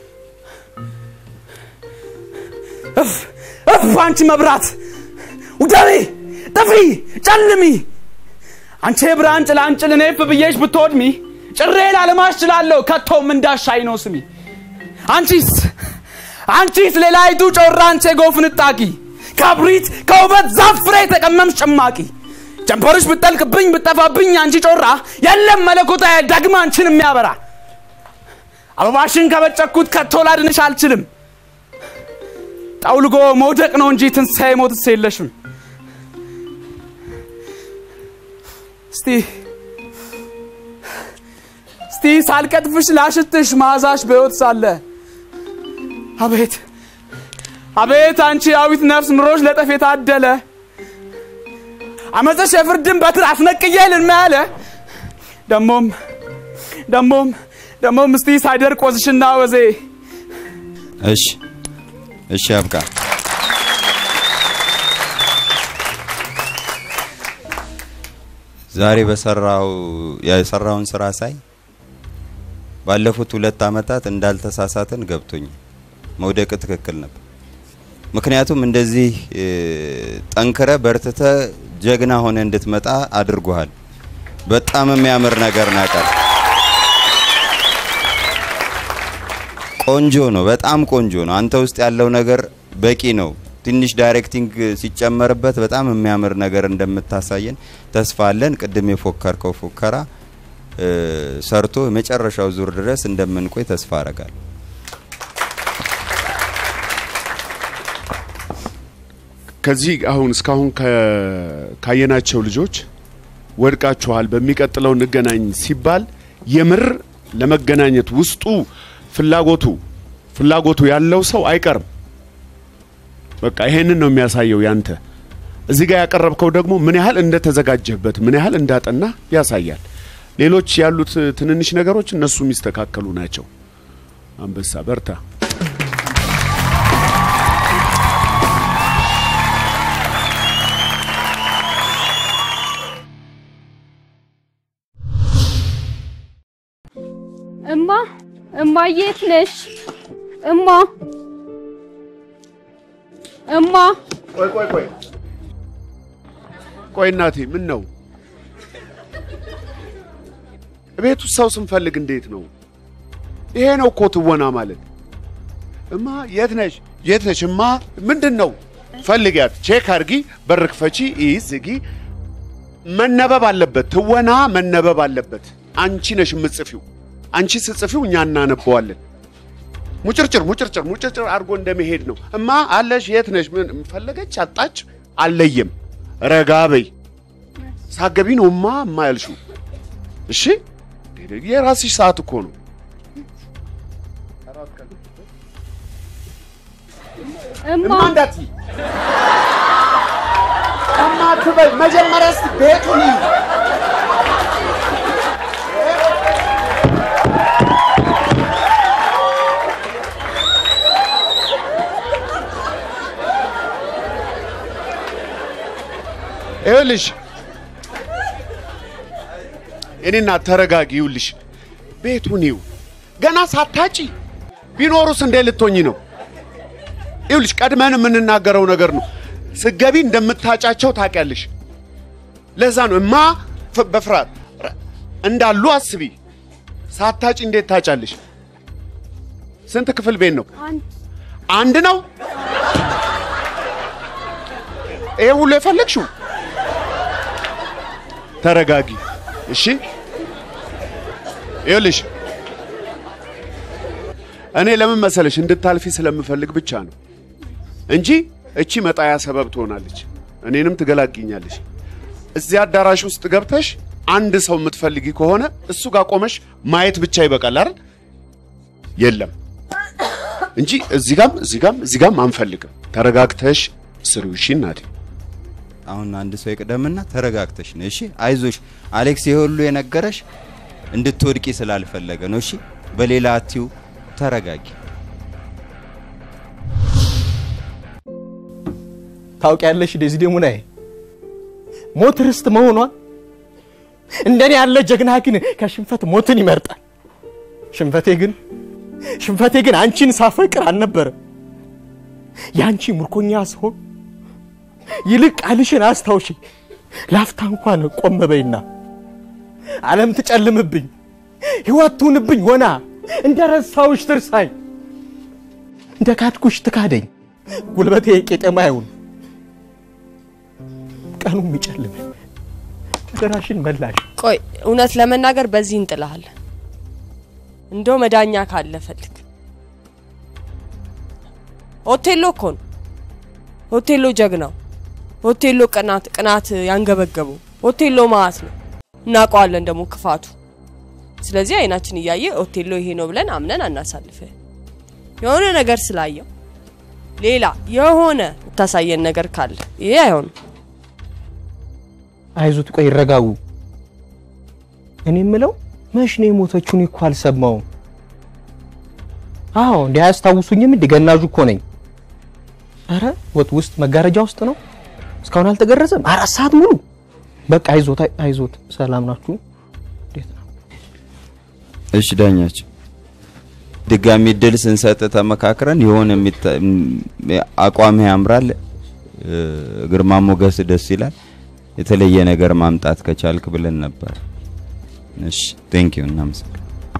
[SPEAKER 16] እፍ እፍ አንቺ መብራት ውደሪ ጥፊ ጨልሚ አንቺ የብርሃን ጭላንጭል እኔ እፍ ብዬሽ ብትወድሚ ጭሬ ላለማሽ ችላለሁ ከቶም እንዳሻይ ነው ስሚ አንቺስ አንቺስ ሌላይቱ ጮራ አንቺ የጎፍ ንጣቂ ከብሪት ከውበት ዛፍ ፍሬ የተቀመምሽ ጭማቂ ጀንበርሽ ብጠልቅብኝ ብጠፋብኝ አንቺ ጮራ የለም መለኮታ ደግማ አንቺን የሚያበራ አበባሽን ከበጨኩት ከቶ ላድንሽ አልችልም ጠውልጎ መውደቅ ነው እንጂ ትንሣኤ ሞትስ የለሽም እስቲ እስቲ ሳልቀጥፍሽ ላሽትሽ መዓዛሽ በሕይወት ሳለ አቤት አቤት አንቺ ያዊት ነፍስ ኑሮሽ ለጠፍ የታደለ አመፀሽ የፍርድን በትር አስነቅዬ ልልማ ያለ ደሞም ደሞም ደሞም እስቲ ሳይደርቅ ወዝሽና ወዜ
[SPEAKER 2] እሺ እሺ አብቃ ዛሬ በሰራው የሰራውን ስራ ሳይ ባለፉት ሁለት አመታት እንዳልተሳሳትን ገብቶኛል። መውደቅ ትክክል ነበር። ምክንያቱም እንደዚህ እ፣ ጠንክረ በርትተ ጀግና ሆነ እንድትመጣ አድርጎሃል። በጣም የሚያምር ነገር ናቀር ቆንጆ ነው። በጣም ቆንጆ ነው። አንተ ውስጥ ያለው ነገር በቂ ነው። ትንሽ ዳይሬክቲንግ ሲጨመርበት በጣም የሚያምር ነገር እንደምታሳየን ተስፋ አለን። ቅድም የፎከርከው ፉከራ እ፣ ሰርቶ የመጨረሻው ዙር ድረስ እንደምንቆይ ተስፋ አረጋለሁ።
[SPEAKER 5] ከዚህ አሁን እስካሁን ከ- ካየናቸው ልጆች ወድቃችኋል፣ በሚቀጥለው እንገናኝ ሲባል የምር ለመገናኘት ውስጡ ፍላጎቱ ፍላጎቱ ያለው ሰው አይቀርም። በቃ ይሄንን ነው የሚያሳየው ያንተ እዚህ ጋር ያቀረብከው ደግሞ ምን ያህል እንደተዘጋጀህበት ምን ያህል እንዳጠና ያሳያል። ሌሎች ያሉት ትንንሽ ነገሮች እነሱ የሚስተካከሉ ናቸው። አንበሳ በርታ።
[SPEAKER 17] እማ እማ የት ነሽ? እማ እማ
[SPEAKER 5] ቆይ ቆይ ቆይ ቆይ እናቴ ምን ነው ቤት ውስጥ ሰው ስንፈልግ እንዴት ነው? ይሄ ነው እኮ ትወና ማለት። እማ የት ነሽ? የት ነሽ? እማ ምንድን ነው? ፈልጊያት፣ ቼክ አርጊ፣ በር ክፈቺ፣ ይህ ዝጊ። መነበብ አለበት። ትወና መነበብ አለበት። አንቺ ነሽ የምትጽፊው። አንቺ ስትጽፊው እኛ እናነበዋለን። ሙጭርጭር ሙጭርጭር ሙጭርጭር አድርጎ እንደመሄድ ነው። እማ አለሽ? የት ነሽ? ምን ፈለገች? አጣች? አለየም። ረጋ በይ። ሳገቢ ነው እማ እማ ያልሽው። እሺ የራስሽ ሰዓት እኮ ነው።
[SPEAKER 17] እማ
[SPEAKER 5] እንዳትዪ እማ አትበይ። መጀመሪያ እስኪ ቤቱን ይዪ። ይኸውልሽ እኔና ተረጋጊ። ይኸውልሽ ቤቱን ይው ገና ሳታጪ ቢኖሩስ እንዴ ልትሆኝ ነው? ይኸውልሽ ቀድመን የምንናገረው ነገር ነው። ስገቢ እንደምታጫቸው ታውቂያለሽ። ለዛ ነው እማ ፍ- በፍርሃት ረ- እንዳሉ አስቢ። ሳታጪ እንዴት ታጫለሽ? ስንት ክፍል ቤት ነው? አንድ ነው። ይሄ ሁሉ የፈለግሽው? ተረጋጊ እሺ። ይኸውልሽ እኔ ለምን መሰለሽ እንድታልፊ ስለምፈልግ ብቻ ነው እንጂ እቺ መጣያ ሰበብ ትሆናለች፣ እኔንም ትገላግኛለች። እዚህ አዳራሽ ውስጥ ገብተሽ አንድ ሰው የምትፈልጊ ከሆነ እሱ ጋር ቆመሽ ማየት ብቻ ይበቃል አይደል? የለም እንጂ እዚህ ጋም እዚህ ጋም እዚህ ጋም አንፈልግም። ተረጋግተሽ ስሪው። እሺ እናቴ።
[SPEAKER 2] አሁን አንድ ሰው ይቅደምና ተረጋግተሽ ነው። እሺ አይዞሽ። አሌክስ ይሄ ሁሉ የነገረሽ እንድትወድቂ ስላልፈለገ ነው። እሺ በሌላ አትዩ። ተረጋጊ።
[SPEAKER 18] ታውቂያለሽ ዴዚዴ ሙናዬ ሞት ርስት መሆኗን እንደኔ ያለ ጀግና ግን ከሽንፈት ሞትን ይመርጣል። ሽንፈቴ ግን ሽንፈቴ ግን አንቺን ሳፈቅር አልነበረም። የአንቺ ምርኮኛ ስሆን ይልቅ ቃልሽን አስታውሺ። ላፍታ እንኳን ቆም በይና ዓለም ትጨልምብኝ፣ ሕይወት ትሁንብኝ ሆና እንደ ረሳውሽ ትርሳኝ፣ እንደ ካድኩሽ ትካደኝ፣ ጉልበቴ ቄጠማ ይሁን ቀኑ የሚጨልመኝ አደራሽን መላሽ
[SPEAKER 4] ቆይ እውነት ለመናገር በዚህ እንጥልሃለን። እንደው መዳኛ ካለ ፈልግ። ኦቴሎ እኮ ነው። ኦቴሎ ጀግናው፣ ኦቴሎ ቅናት ቅናት ያንገበገበው ኦቴሎ ማለት ነው። እናውቀዋለን ደግሞ ክፋቱ። ስለዚህ አይናችን እያየ ኦቴሎ ይሄ ነው ብለን አምነን አናሳልፍ። የሆነ ነገር ስላየው ሌላ የሆነ የምታሳየን ነገር ካለ ይሄ አይሆንም።
[SPEAKER 18] አይዞት፣ ቆይ ይረጋጉ። እኔ የምለው መች ነው የሞተችው? እኔ እኮ አልሰማውም። አዎ እንዲህ አያስታውሱኝም? እንዲህ ገናዡ እኮ ነኝ። አረ ወጥ ውስጥ መጋረጃ ውስጥ ነው። እስካሁን አልተገረዘም። አራት ሰዓት ሙሉ። በቃ አይዞት፣ አይ- አይዞት። ሰላም ናችሁ?
[SPEAKER 2] እሺ ዳኛቸው፣ ድጋሚ እድል ስንሰጥ ተመካክረን የሆነ የሚታ- ም- አቋምህ ያምራል፣ እ፣ ግርማ ሞገስ ደስ ይላል፣ የተለየ ነገር ማምጣት ከቻልክ ብለን ነበር። እሺ ቴንክ ዩ እናመሰግናለን።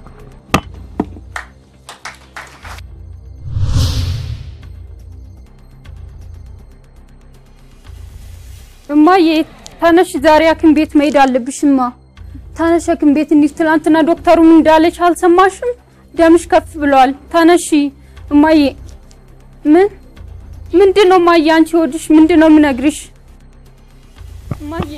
[SPEAKER 17] እማዬ ተነሽ፣ ዛሬ ሐኪም ቤት መሄድ አለብሽማ። ተነሽ ሐኪም ቤት እንሂድ። ትናንትና ዶክተሩ ምን እንዳለች አልሰማሽም? ደምሽ ከፍ ብሏል። ተነሺ እማዬ። ምን ምንድን ነው እማዬ? አንቺ ሆድሽ ምንድን ነው የምነግርሽ እማዬ?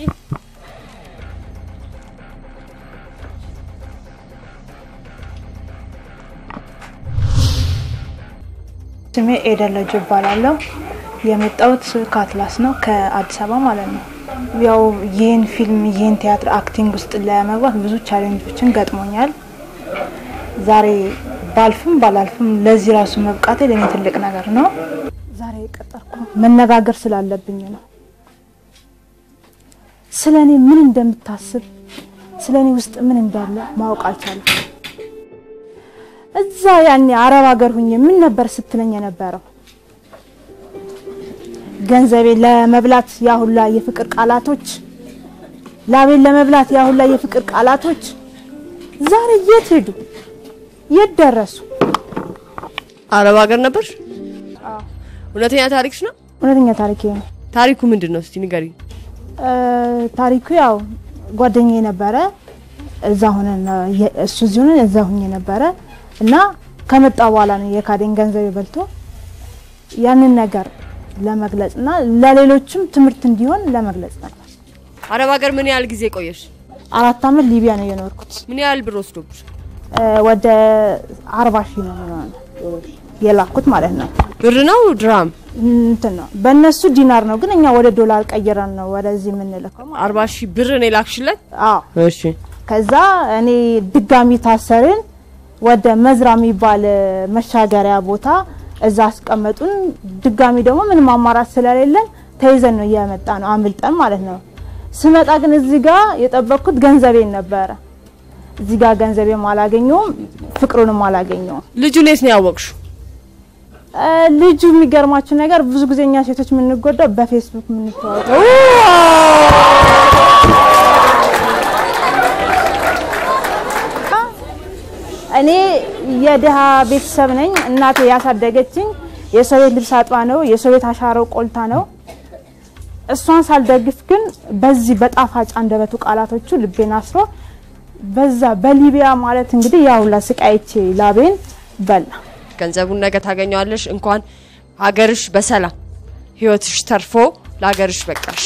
[SPEAKER 19] ስሜ ኤደን ለጆ እባላለሁ። የመጣሁት ከአትላስ ነው ከአዲስ አበባ ማለት ነው። ያው ይህን ፊልም ይህን ቲያትር አክቲንግ ውስጥ ለመግባት ብዙ ቻሌንጆችን ገጥሞኛል። ዛሬ ባልፍም ባላልፍም ለዚህ ራሱ መብቃቴ ለእኔ ትልቅ ነገር ነው። ዛሬ የቀጠርኩ መነጋገር ስላለብኝ ነው። ስለ እኔ ምን እንደምታስብ ስለ እኔ ውስጥ ምን እንዳለ ማወቅ አልቻለም። እዛ ያኔ አረብ ሀገር ሁኜ ምን ነበር ስትለኝ የነበረው? ገንዘቤን ለመብላት ያ ሁላ የፍቅር ቃላቶች፣ ላቤን ለመብላት ያ ሁላ የፍቅር ቃላቶች ዛሬ የት ሄዱ? የት ደረሱ?
[SPEAKER 4] አረብ ሀገር ነበርሽ? እውነተኛ ታሪክሽ ነው?
[SPEAKER 19] እውነተኛ ታሪክ ነው።
[SPEAKER 4] ታሪኩ ምንድን ነው? እስቲ ንገሪኝ።
[SPEAKER 19] እ፣ ታሪኩ ያው ጓደኛዬ ነበረ። እዛ ሆነን የ- እሱ እዚህ ሆነን እዛ ሁኜ ነበረ እና ከመጣ በኋላ ነው የካደኝ ገንዘብ በልቶ ያንን ነገር ለመግለጽ እና ለሌሎችም ትምህርት እንዲሆን ለመግለጽ ነበር።
[SPEAKER 4] አረብ ሀገር ምን ያህል ጊዜ ቆየሽ?
[SPEAKER 19] አራት አመት ሊቢያ ነው የኖርኩት።
[SPEAKER 4] ምን ያህል ብር ወስዶብሽ?
[SPEAKER 19] እ፣ ወደ አርባ ሺህ ነው የሚሆነው የላኩት ማለት ነው።
[SPEAKER 4] ብር ነው ድራም?
[SPEAKER 19] እንትን ነው በእነሱ ዲናር ነው፣ ግን እኛ ወደ ዶላር ቀይረን ነው ወደዚህ የምንልከው።
[SPEAKER 4] አርባ ሺህ ብር ነው የላክሽለት?
[SPEAKER 19] አዎ።
[SPEAKER 18] እሺ
[SPEAKER 19] ከዛ እኔ ድጋሚ ታሰርን። ወደ መዝራ የሚባል መሻገሪያ ቦታ እዛ አስቀመጡን። ድጋሚ ደግሞ ምንም አማራጭ ስለሌለን ተይዘን ነው እየመጣ ነው አምልጠን ማለት ነው። ስመጣ ግን እዚህ ጋር የጠበቅኩት ገንዘቤን ነበረ። እዚህ ጋር ገንዘቤም አላገኘውም፣ ፍቅሩንም አላገኘውም።
[SPEAKER 4] ልጁን የት ነው ያወቅሽው?
[SPEAKER 19] እ፣ ልጁ የሚገርማችሁ ነገር ብዙ ጊዜ እኛ ሴቶች የምንጎዳው በፌስቡክ የምንተዋወቀው እኔ የድሃ ቤተሰብ ነኝ። እናቴ ያሳደገችኝ የሰው ቤት ልብስ አጥባ ነው፣ የሰው ቤት አሻረው ቆልታ ነው። እሷን ሳልደግፍ ግን በዚህ በጣፋጭ አንደበቱ ቃላቶቹ ልቤን አስሮ በዛ በሊቢያ ማለት እንግዲህ ያው ለስቃይቼ ላቤን በላ።
[SPEAKER 4] ገንዘቡን ነገ ታገኘዋለሽ። እንኳን ሀገርሽ በሰላም ህይወትሽ ተርፎ ለሀገርሽ በቃሽ።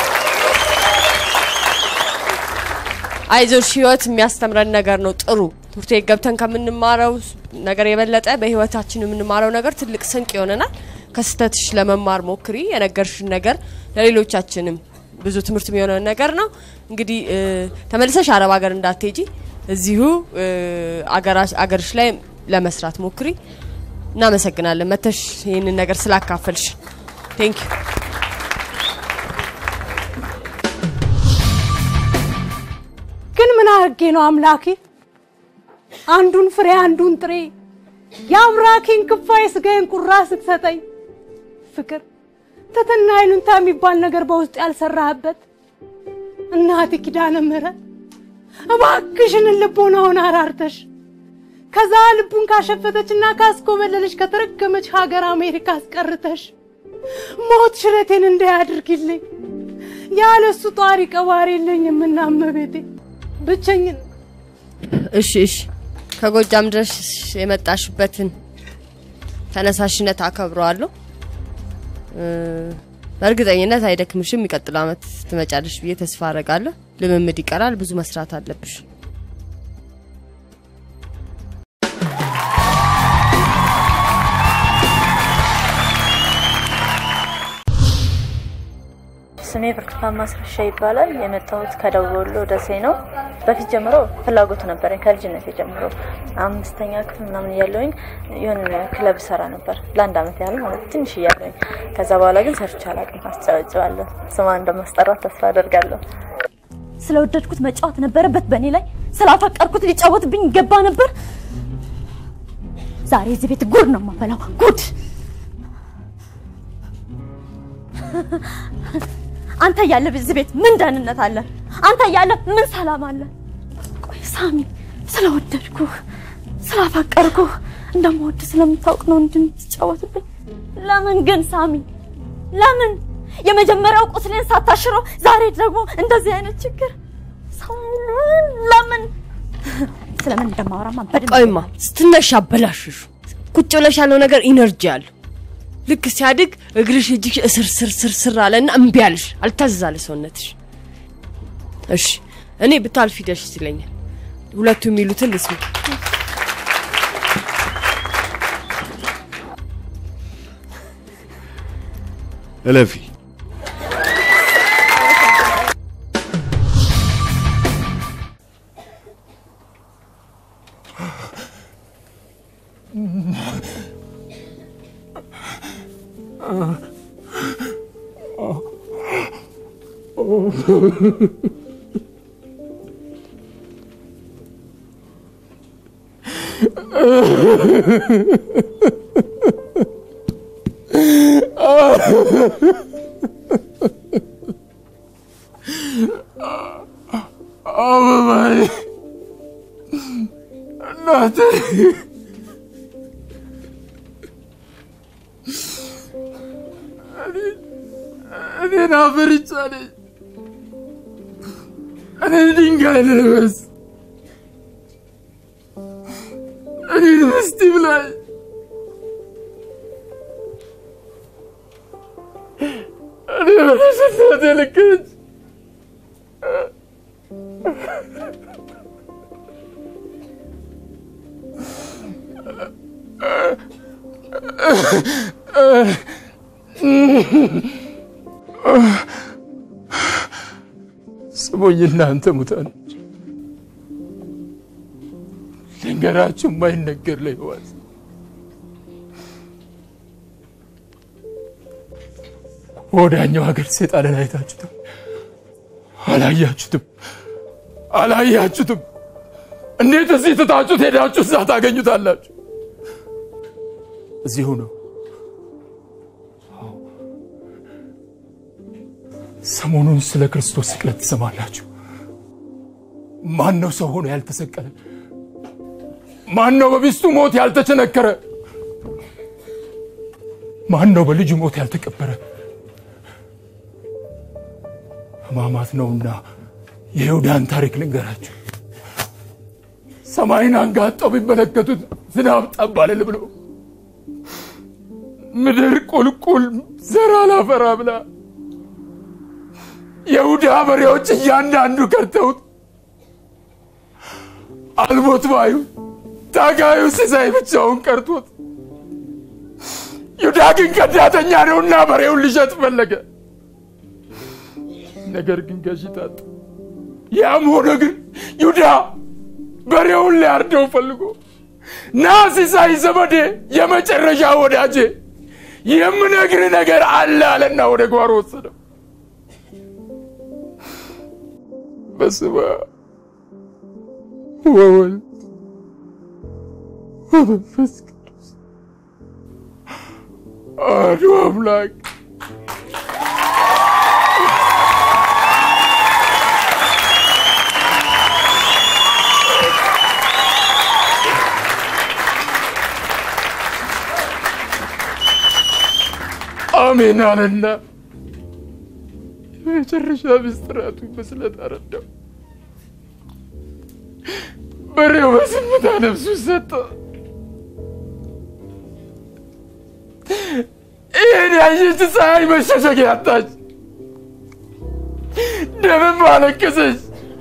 [SPEAKER 4] አይዞሽ፣ ህይወት የሚያስተምረን ነገር ነው። ጥሩ ትምህርት ቤት ገብተን ከምንማረው ነገር የበለጠ በህይወታችን የምንማረው ነገር ትልቅ ስንቅ ይሆነናል። ከስህተትሽ ለመማር ሞክሪ። የነገርሽን ነገር ለሌሎቻችንም ብዙ ትምህርት የሚሆነ ነገር ነው። እንግዲህ እ፣ ተመልሰሽ አረብ ሀገር እንዳትሄጂ እዚሁ እ፣ አገራሽ- አገርሽ ላይ ለመስራት ሞክሪ። እናመሰግናለን መተሽ ይህንን ነገር ስላካፈልሽ። ቴንክ ዩ
[SPEAKER 20] ምን አድርጌ ነው አምላኬ አንዱን ፍሬ አንዱን ጥሬ የአምራኬን ክፋይ ስጋዬን ቁራ ስትሰጠኝ ፍቅር ትትና ይሉንታ የሚባል ነገር በውስጥ ያልሰራህበት እናቴ ኪዳነ ምሕረት እባክሽን ልቦናውን አራርተሽ ከዛ ልቡን ካሸፈተችና ካስኮበለለች ከተረገመች ሀገር አሜሪካ አስቀርተሽ ሞት ሽረቴን እንዳያድርግልኝ ያለሱ ጧሪ ቀባሪ የለኝም እና እመቤቴ ብቸኝን
[SPEAKER 4] እሺ እሺ ከጎጃም ድረስ የመጣሽበትን ተነሳሽነት አከብረዋለሁ። እ፣ በእርግጠኝነት አይደክምሽም። የሚቀጥለው አመት ትመጫለሽ ብዬ ተስፋ አረጋለሁ። ልምምድ ይቀራል፣ ብዙ መስራት አለብሽ።
[SPEAKER 21] ስሜ ብርቱካን ማስረሻ ይባላል። የመጣሁት ከደቡብ ወሎ ደሴ ነው። በፊት ጀምሮ ፍላጎቱ ነበረኝ ከልጅነት ጀምሮ አምስተኛ ክፍል ምናምን እያለሁኝ የሆነ ክለብ ሰራ ነበር ለአንድ አመት ያህል ማለት ትንሽ እያለሁኝ። ከዛ በኋላ ግን ሰርቼ አላውቅም። አስጨበጭባለሁ። ስሟ እንደማስጠራት ተስፋ አደርጋለሁ።
[SPEAKER 15] ስለወደድኩት መጫወት ነበረበት በእኔ ላይ ስላፈቀርኩት ሊጫወትብኝ ይገባ ነበር። ዛሬ እዚህ ቤት ጉድ ነው የማፈላው ጉድ። አንተ እያለ እዚህ ቤት ምን ደህንነት አለ? አንተ እያለ ምን ሰላም አለ? ቆይ ሳሚ፣ ስለወደድኩህ ስላፈቀርኩህ እንደምወድ ስለምታውቅ ነው እንድትጫወትብኝ። ለምን ግን ሳሚ? ለምን የመጀመሪያው ቁስሌን ሳታሽረው ዛሬ ደግሞ እንደዚህ አይነት ችግር? ሳሚ፣ ለምን? ስለምን እንደማወራማ በደንብ
[SPEAKER 4] ቆይማ ስትነሽ አበላሽሹ። ቁጭ ብለሽ ያለው ነገር ኢነርጂ አለው። ልክ ሲያድግ እግርሽ እጅሽ እስር ስር ስር ስር አለና እምቢ አለሽ፣ አልታዘዛለ ሰውነትሽ። እሺ እኔ ብታልፊ ደስ ይለኛል። ሁለቱ የሚሉትን ልስማ።
[SPEAKER 5] እለፊ።
[SPEAKER 3] አበባዬ እናቴ እኔን አፈርቻለች። እኔን ድንጋይ ልልበስ፣ እኔን ምስቲ ብላኝ እኔ በተሰናት ልክች ስሙኝ እናንተ ሙታኖች፣ ልንገራችሁ የማይነገር ለሕይወት ወዳኛው ሀገር ሴጣንን አይታችሁትም? አላያችሁትም? አላያችሁትም? እንዴት እዚህ ትታችሁት ሄዳችሁ እዛ ታገኙታላችሁ? እዚሁ ነው። ሰሞኑን ስለ ክርስቶስ ስቅለት ትሰማላችሁ። ማን ነው ሰው ሆኖ ያልተሰቀለ? ማን ነው በሚስቱ ሞት ያልተቸነከረ? ማን ነው በልጁ ሞት ያልተቀበረ? ሕማማት ነውና የይሁዳን ታሪክ ልንገራችሁ። ሰማይን አንጋጠው ቢመለከቱት ዝናብ ጠብ አልል ብሎ ምድር ቁልቁል ዘር አላፈራ ብላ የይሁዳ በሬዎች እያንዳንዱ ከርተውት አልሞት ባዩ ታጋዩ ሲሳይ ብቻውን ቀርቶት ይሁዳ ግን ከዳተኛ ነውና በሬውን ሊሸጥ ፈለገ። ነገር ግን ገዢ ታጣ። ያም ሆነ ግን ይሁዳ በሬውን ሊያርደው ፈልጎ ና ሲሳይ ዘመዴ፣ የመጨረሻ ወዳጄ የምነግር ነገር አለ አለና ወደ ጓሮ ወሰደው። በስመ አብ ወወልድ ወመንፈስ ቅዱስ አሐዱ አምላክ አሜን አለና የመጨረሻ ምስጢራቱ በስለት አረዳው። በሬው በዝምታ ነፍሱ ሰጠ። ይህን ያየች ፀሐይ መሸሸጊያ አጣች፣ ደምም አለቀሰች።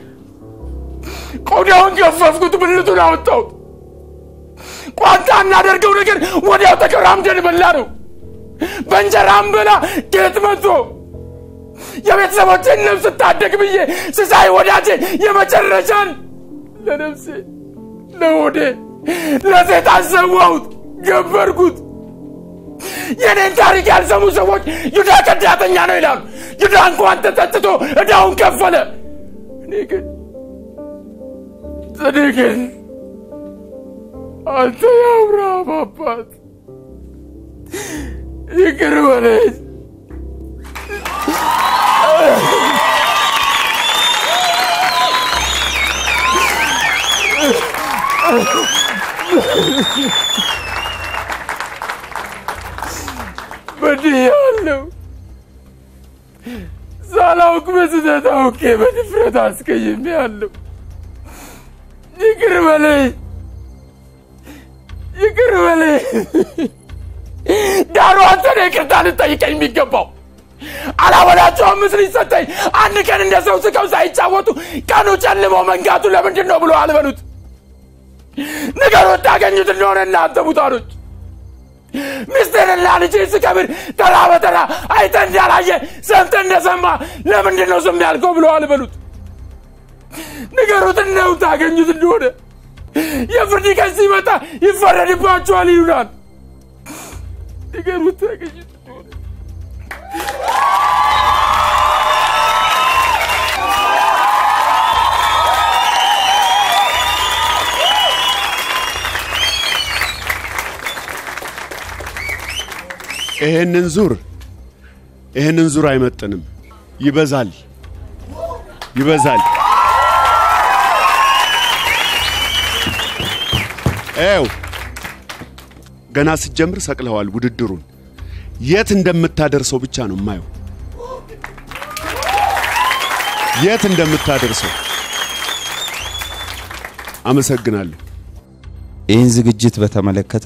[SPEAKER 3] ቆዳውን ገፈፍኩት፣ ብልቱን አወጣሁት። ቋንጣ እናደርገው ነገር ወዲያው ተቀራምደን በላ ነው። በእንጀራ አንበላ ጌጥ መጥቶ የቤተሰቦችን ነፍስ ታደግ ብዬ ስሳይ ወዳጄ የመጨረሻን ለነፍሴ ለሆዴ ለሴጣን ሰዋሁት፣ ገበርኩት። የኔን ታሪክ ያልሰሙ ሰዎች ይሁዳ ከዳተኛ ነው ይላሉ። ይሁዳ እንኳን ተጠጥቶ ዕዳውን ከፈለ። እኔ ግን እኔ ግን አንተ የአብርሃም አባት ይቅር በለኝ። በድያለሁ። ሳላውቅ በስህተት አውቄ በድፍረት አስቀይሜያለሁ። ይቅር በለኝ፣ ይቅር በለኝ። ዳሩ አንተ ነህ ይቅርታ ልጠይቀኝ የሚገባው። አላወላቸው አምስት ልጅ ሰጠኝ። አንድ ቀን እንደ ሰው ስቀው ሳይጫወቱ ቀኑ ጨልሞ መንጋቱ ለምንድን ነው ብሎ አልበሉት። ንገሩት ታገኙት እንደሆነ እናንተ ሙታኖች። ሚስትህንና ልጅህን ስቀብር ተራ በተራ አይተህ እንዳላየ ሰምተህ እንደሰማ ለምንድን ነው ዝም ያልከው ብሎ አልበሉት። ንገሩት ነው ታገኙት እንደሆነ የፍርድ ቀን ሲመጣ ይፈረድባቸዋል ይሉናል። ንገሩት ታገኙት እንደሆነ
[SPEAKER 5] ይሄንን ዙር ይሄንን ዙር አይመጥንም። ይበዛል ይበዛል። ኤው ገና ስትጀምር ሰቅለዋል ውድድሩን። የት እንደምታደርሰው ብቻ ነው የማየው፣ የት እንደምታደርሰው። አመሰግናለሁ።
[SPEAKER 2] ይህን ዝግጅት በተመለከተ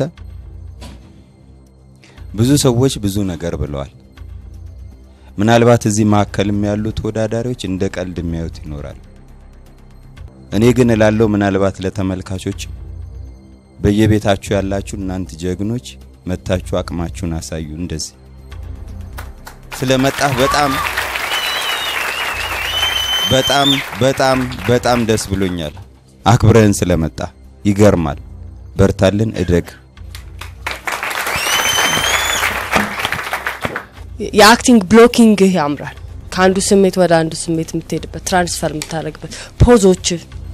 [SPEAKER 2] ብዙ ሰዎች ብዙ ነገር ብለዋል። ምናልባት እዚህ መካከልም ያሉ ተወዳዳሪዎች እንደ ቀልድ የሚያዩት ይኖራል። እኔ ግን እላለሁ ምናልባት ለተመልካቾች በየቤታችሁ ያላችሁ እናንት ጀግኖች መታችሁ አቅማችሁን አሳዩ። እንደዚህ ስለመጣህ በጣም በጣም በጣም በጣም ደስ ብሎኛል። አክብረህን ስለመጣ ይገርማል። በርታልን፣ እደግ።
[SPEAKER 4] የአክቲንግ ብሎኪንግህ ያምራል። ከአንዱ ስሜት ወደ አንዱ ስሜት የምትሄድበት ትራንስፈር የምታደርግበት ፖዞች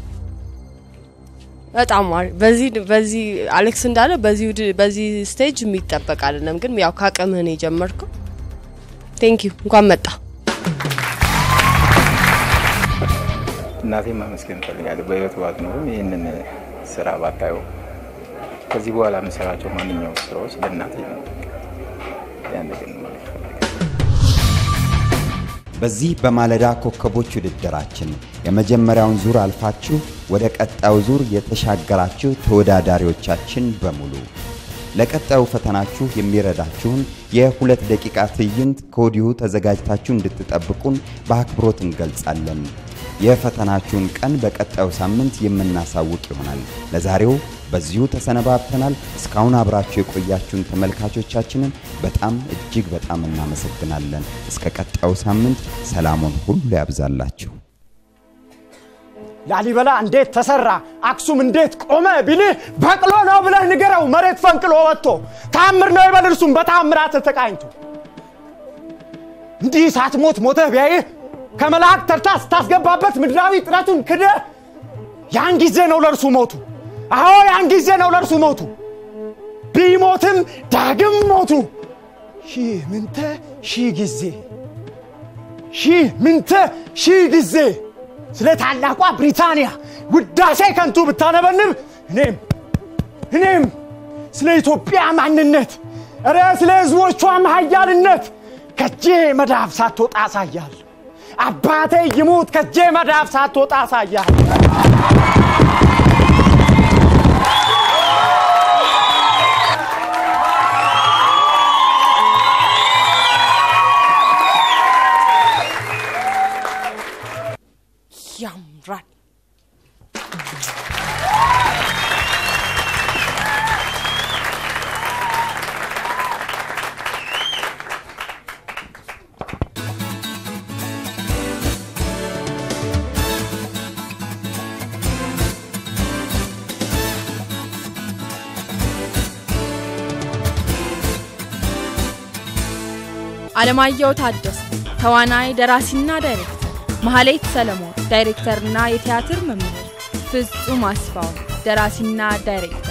[SPEAKER 4] በጣም አሪፍ። በዚህ በዚህ አሌክስ እንዳለ በዚህ ውድ- በዚህ ስቴጅ የሚጠበቅ አይደለም፣ ግን ያው ካቅምህ ነው የጀመርከው። ቴንክ ዩ እንኳን መጣ።
[SPEAKER 9] እናቴን ማመስገን እፈልጋለሁ። በህይወት ባትኖርም ይህንን ስራ ባታየው ከዚህ በኋላ የምሰራቸው ማንኛውም ስራዎች ለእናቴ ነው። ያን ግን ማለት
[SPEAKER 2] በዚህ በማለዳ ኮከቦች ውድድራችን የመጀመሪያውን ዙር አልፋችሁ ወደ ቀጣዩ ዙር የተሻገራችሁ ተወዳዳሪዎቻችን በሙሉ ለቀጣዩ ፈተናችሁ የሚረዳችሁን የሁለት ደቂቃ ትዕይንት ከወዲሁ ተዘጋጅታችሁ እንድትጠብቁን በአክብሮት እንገልጻለን። የፈተናችሁን ቀን በቀጣዩ ሳምንት የምናሳውቅ ይሆናል። ለዛሬው በዚሁ ተሰነባብተናል። እስካሁን አብራችሁ የቆያችሁን ተመልካቾቻችንን በጣም እጅግ በጣም እናመሰግናለን። እስከ ቀጣዩ ሳምንት ሰላሙን ሁሉ ያብዛላችሁ።
[SPEAKER 18] ላሊበላ እንዴት ተሰራ፣ አክሱም እንዴት ቆመ ቢልህ በቅሎ ነው ብለህ ንገረው። መሬት ፈንቅሎ ወጥቶ ታምር ነው ይበል እርሱም በታምራት ተቃኝቶ። እንዲህ ሳትሞት ሞተህ ቢያይህ ከመላእክት ተርታ ስታስገባበት ምድራዊ ጥረቱን ክደህ ያን ጊዜ ነው ለእርሱ ሞቱ። አዎ ያን ጊዜ ነው ለእርሱ ሞቱ። ቢሞትም ዳግም ሞቱ። ሺህ ምንተ ሺህ ጊዜ ሺህ ምንተ ሺህ ጊዜ ስለ ታላቋ ብሪታንያ ውዳሴ ከንቱ ብታነበንብ እኔም እኔም ስለ ኢትዮጵያ ማንነት እረ ስለ ህዝቦቿም ሀያልነት ከጄ መዳፍ ሳትወጣ አሳያል። አባቴ ይሙት ከጄ መዳፍ ሳትወጣ አሳያል።
[SPEAKER 1] ያምራል። አለማየሁ ታደሰ ተዋናይ ደራሲና ዳይሬክተር፣ መሐሌት ሰለሞን ዳይሬክተርና የቲያትር መምህር፣ ፍጹም አስፋው ደራሲና ዳይሬክተር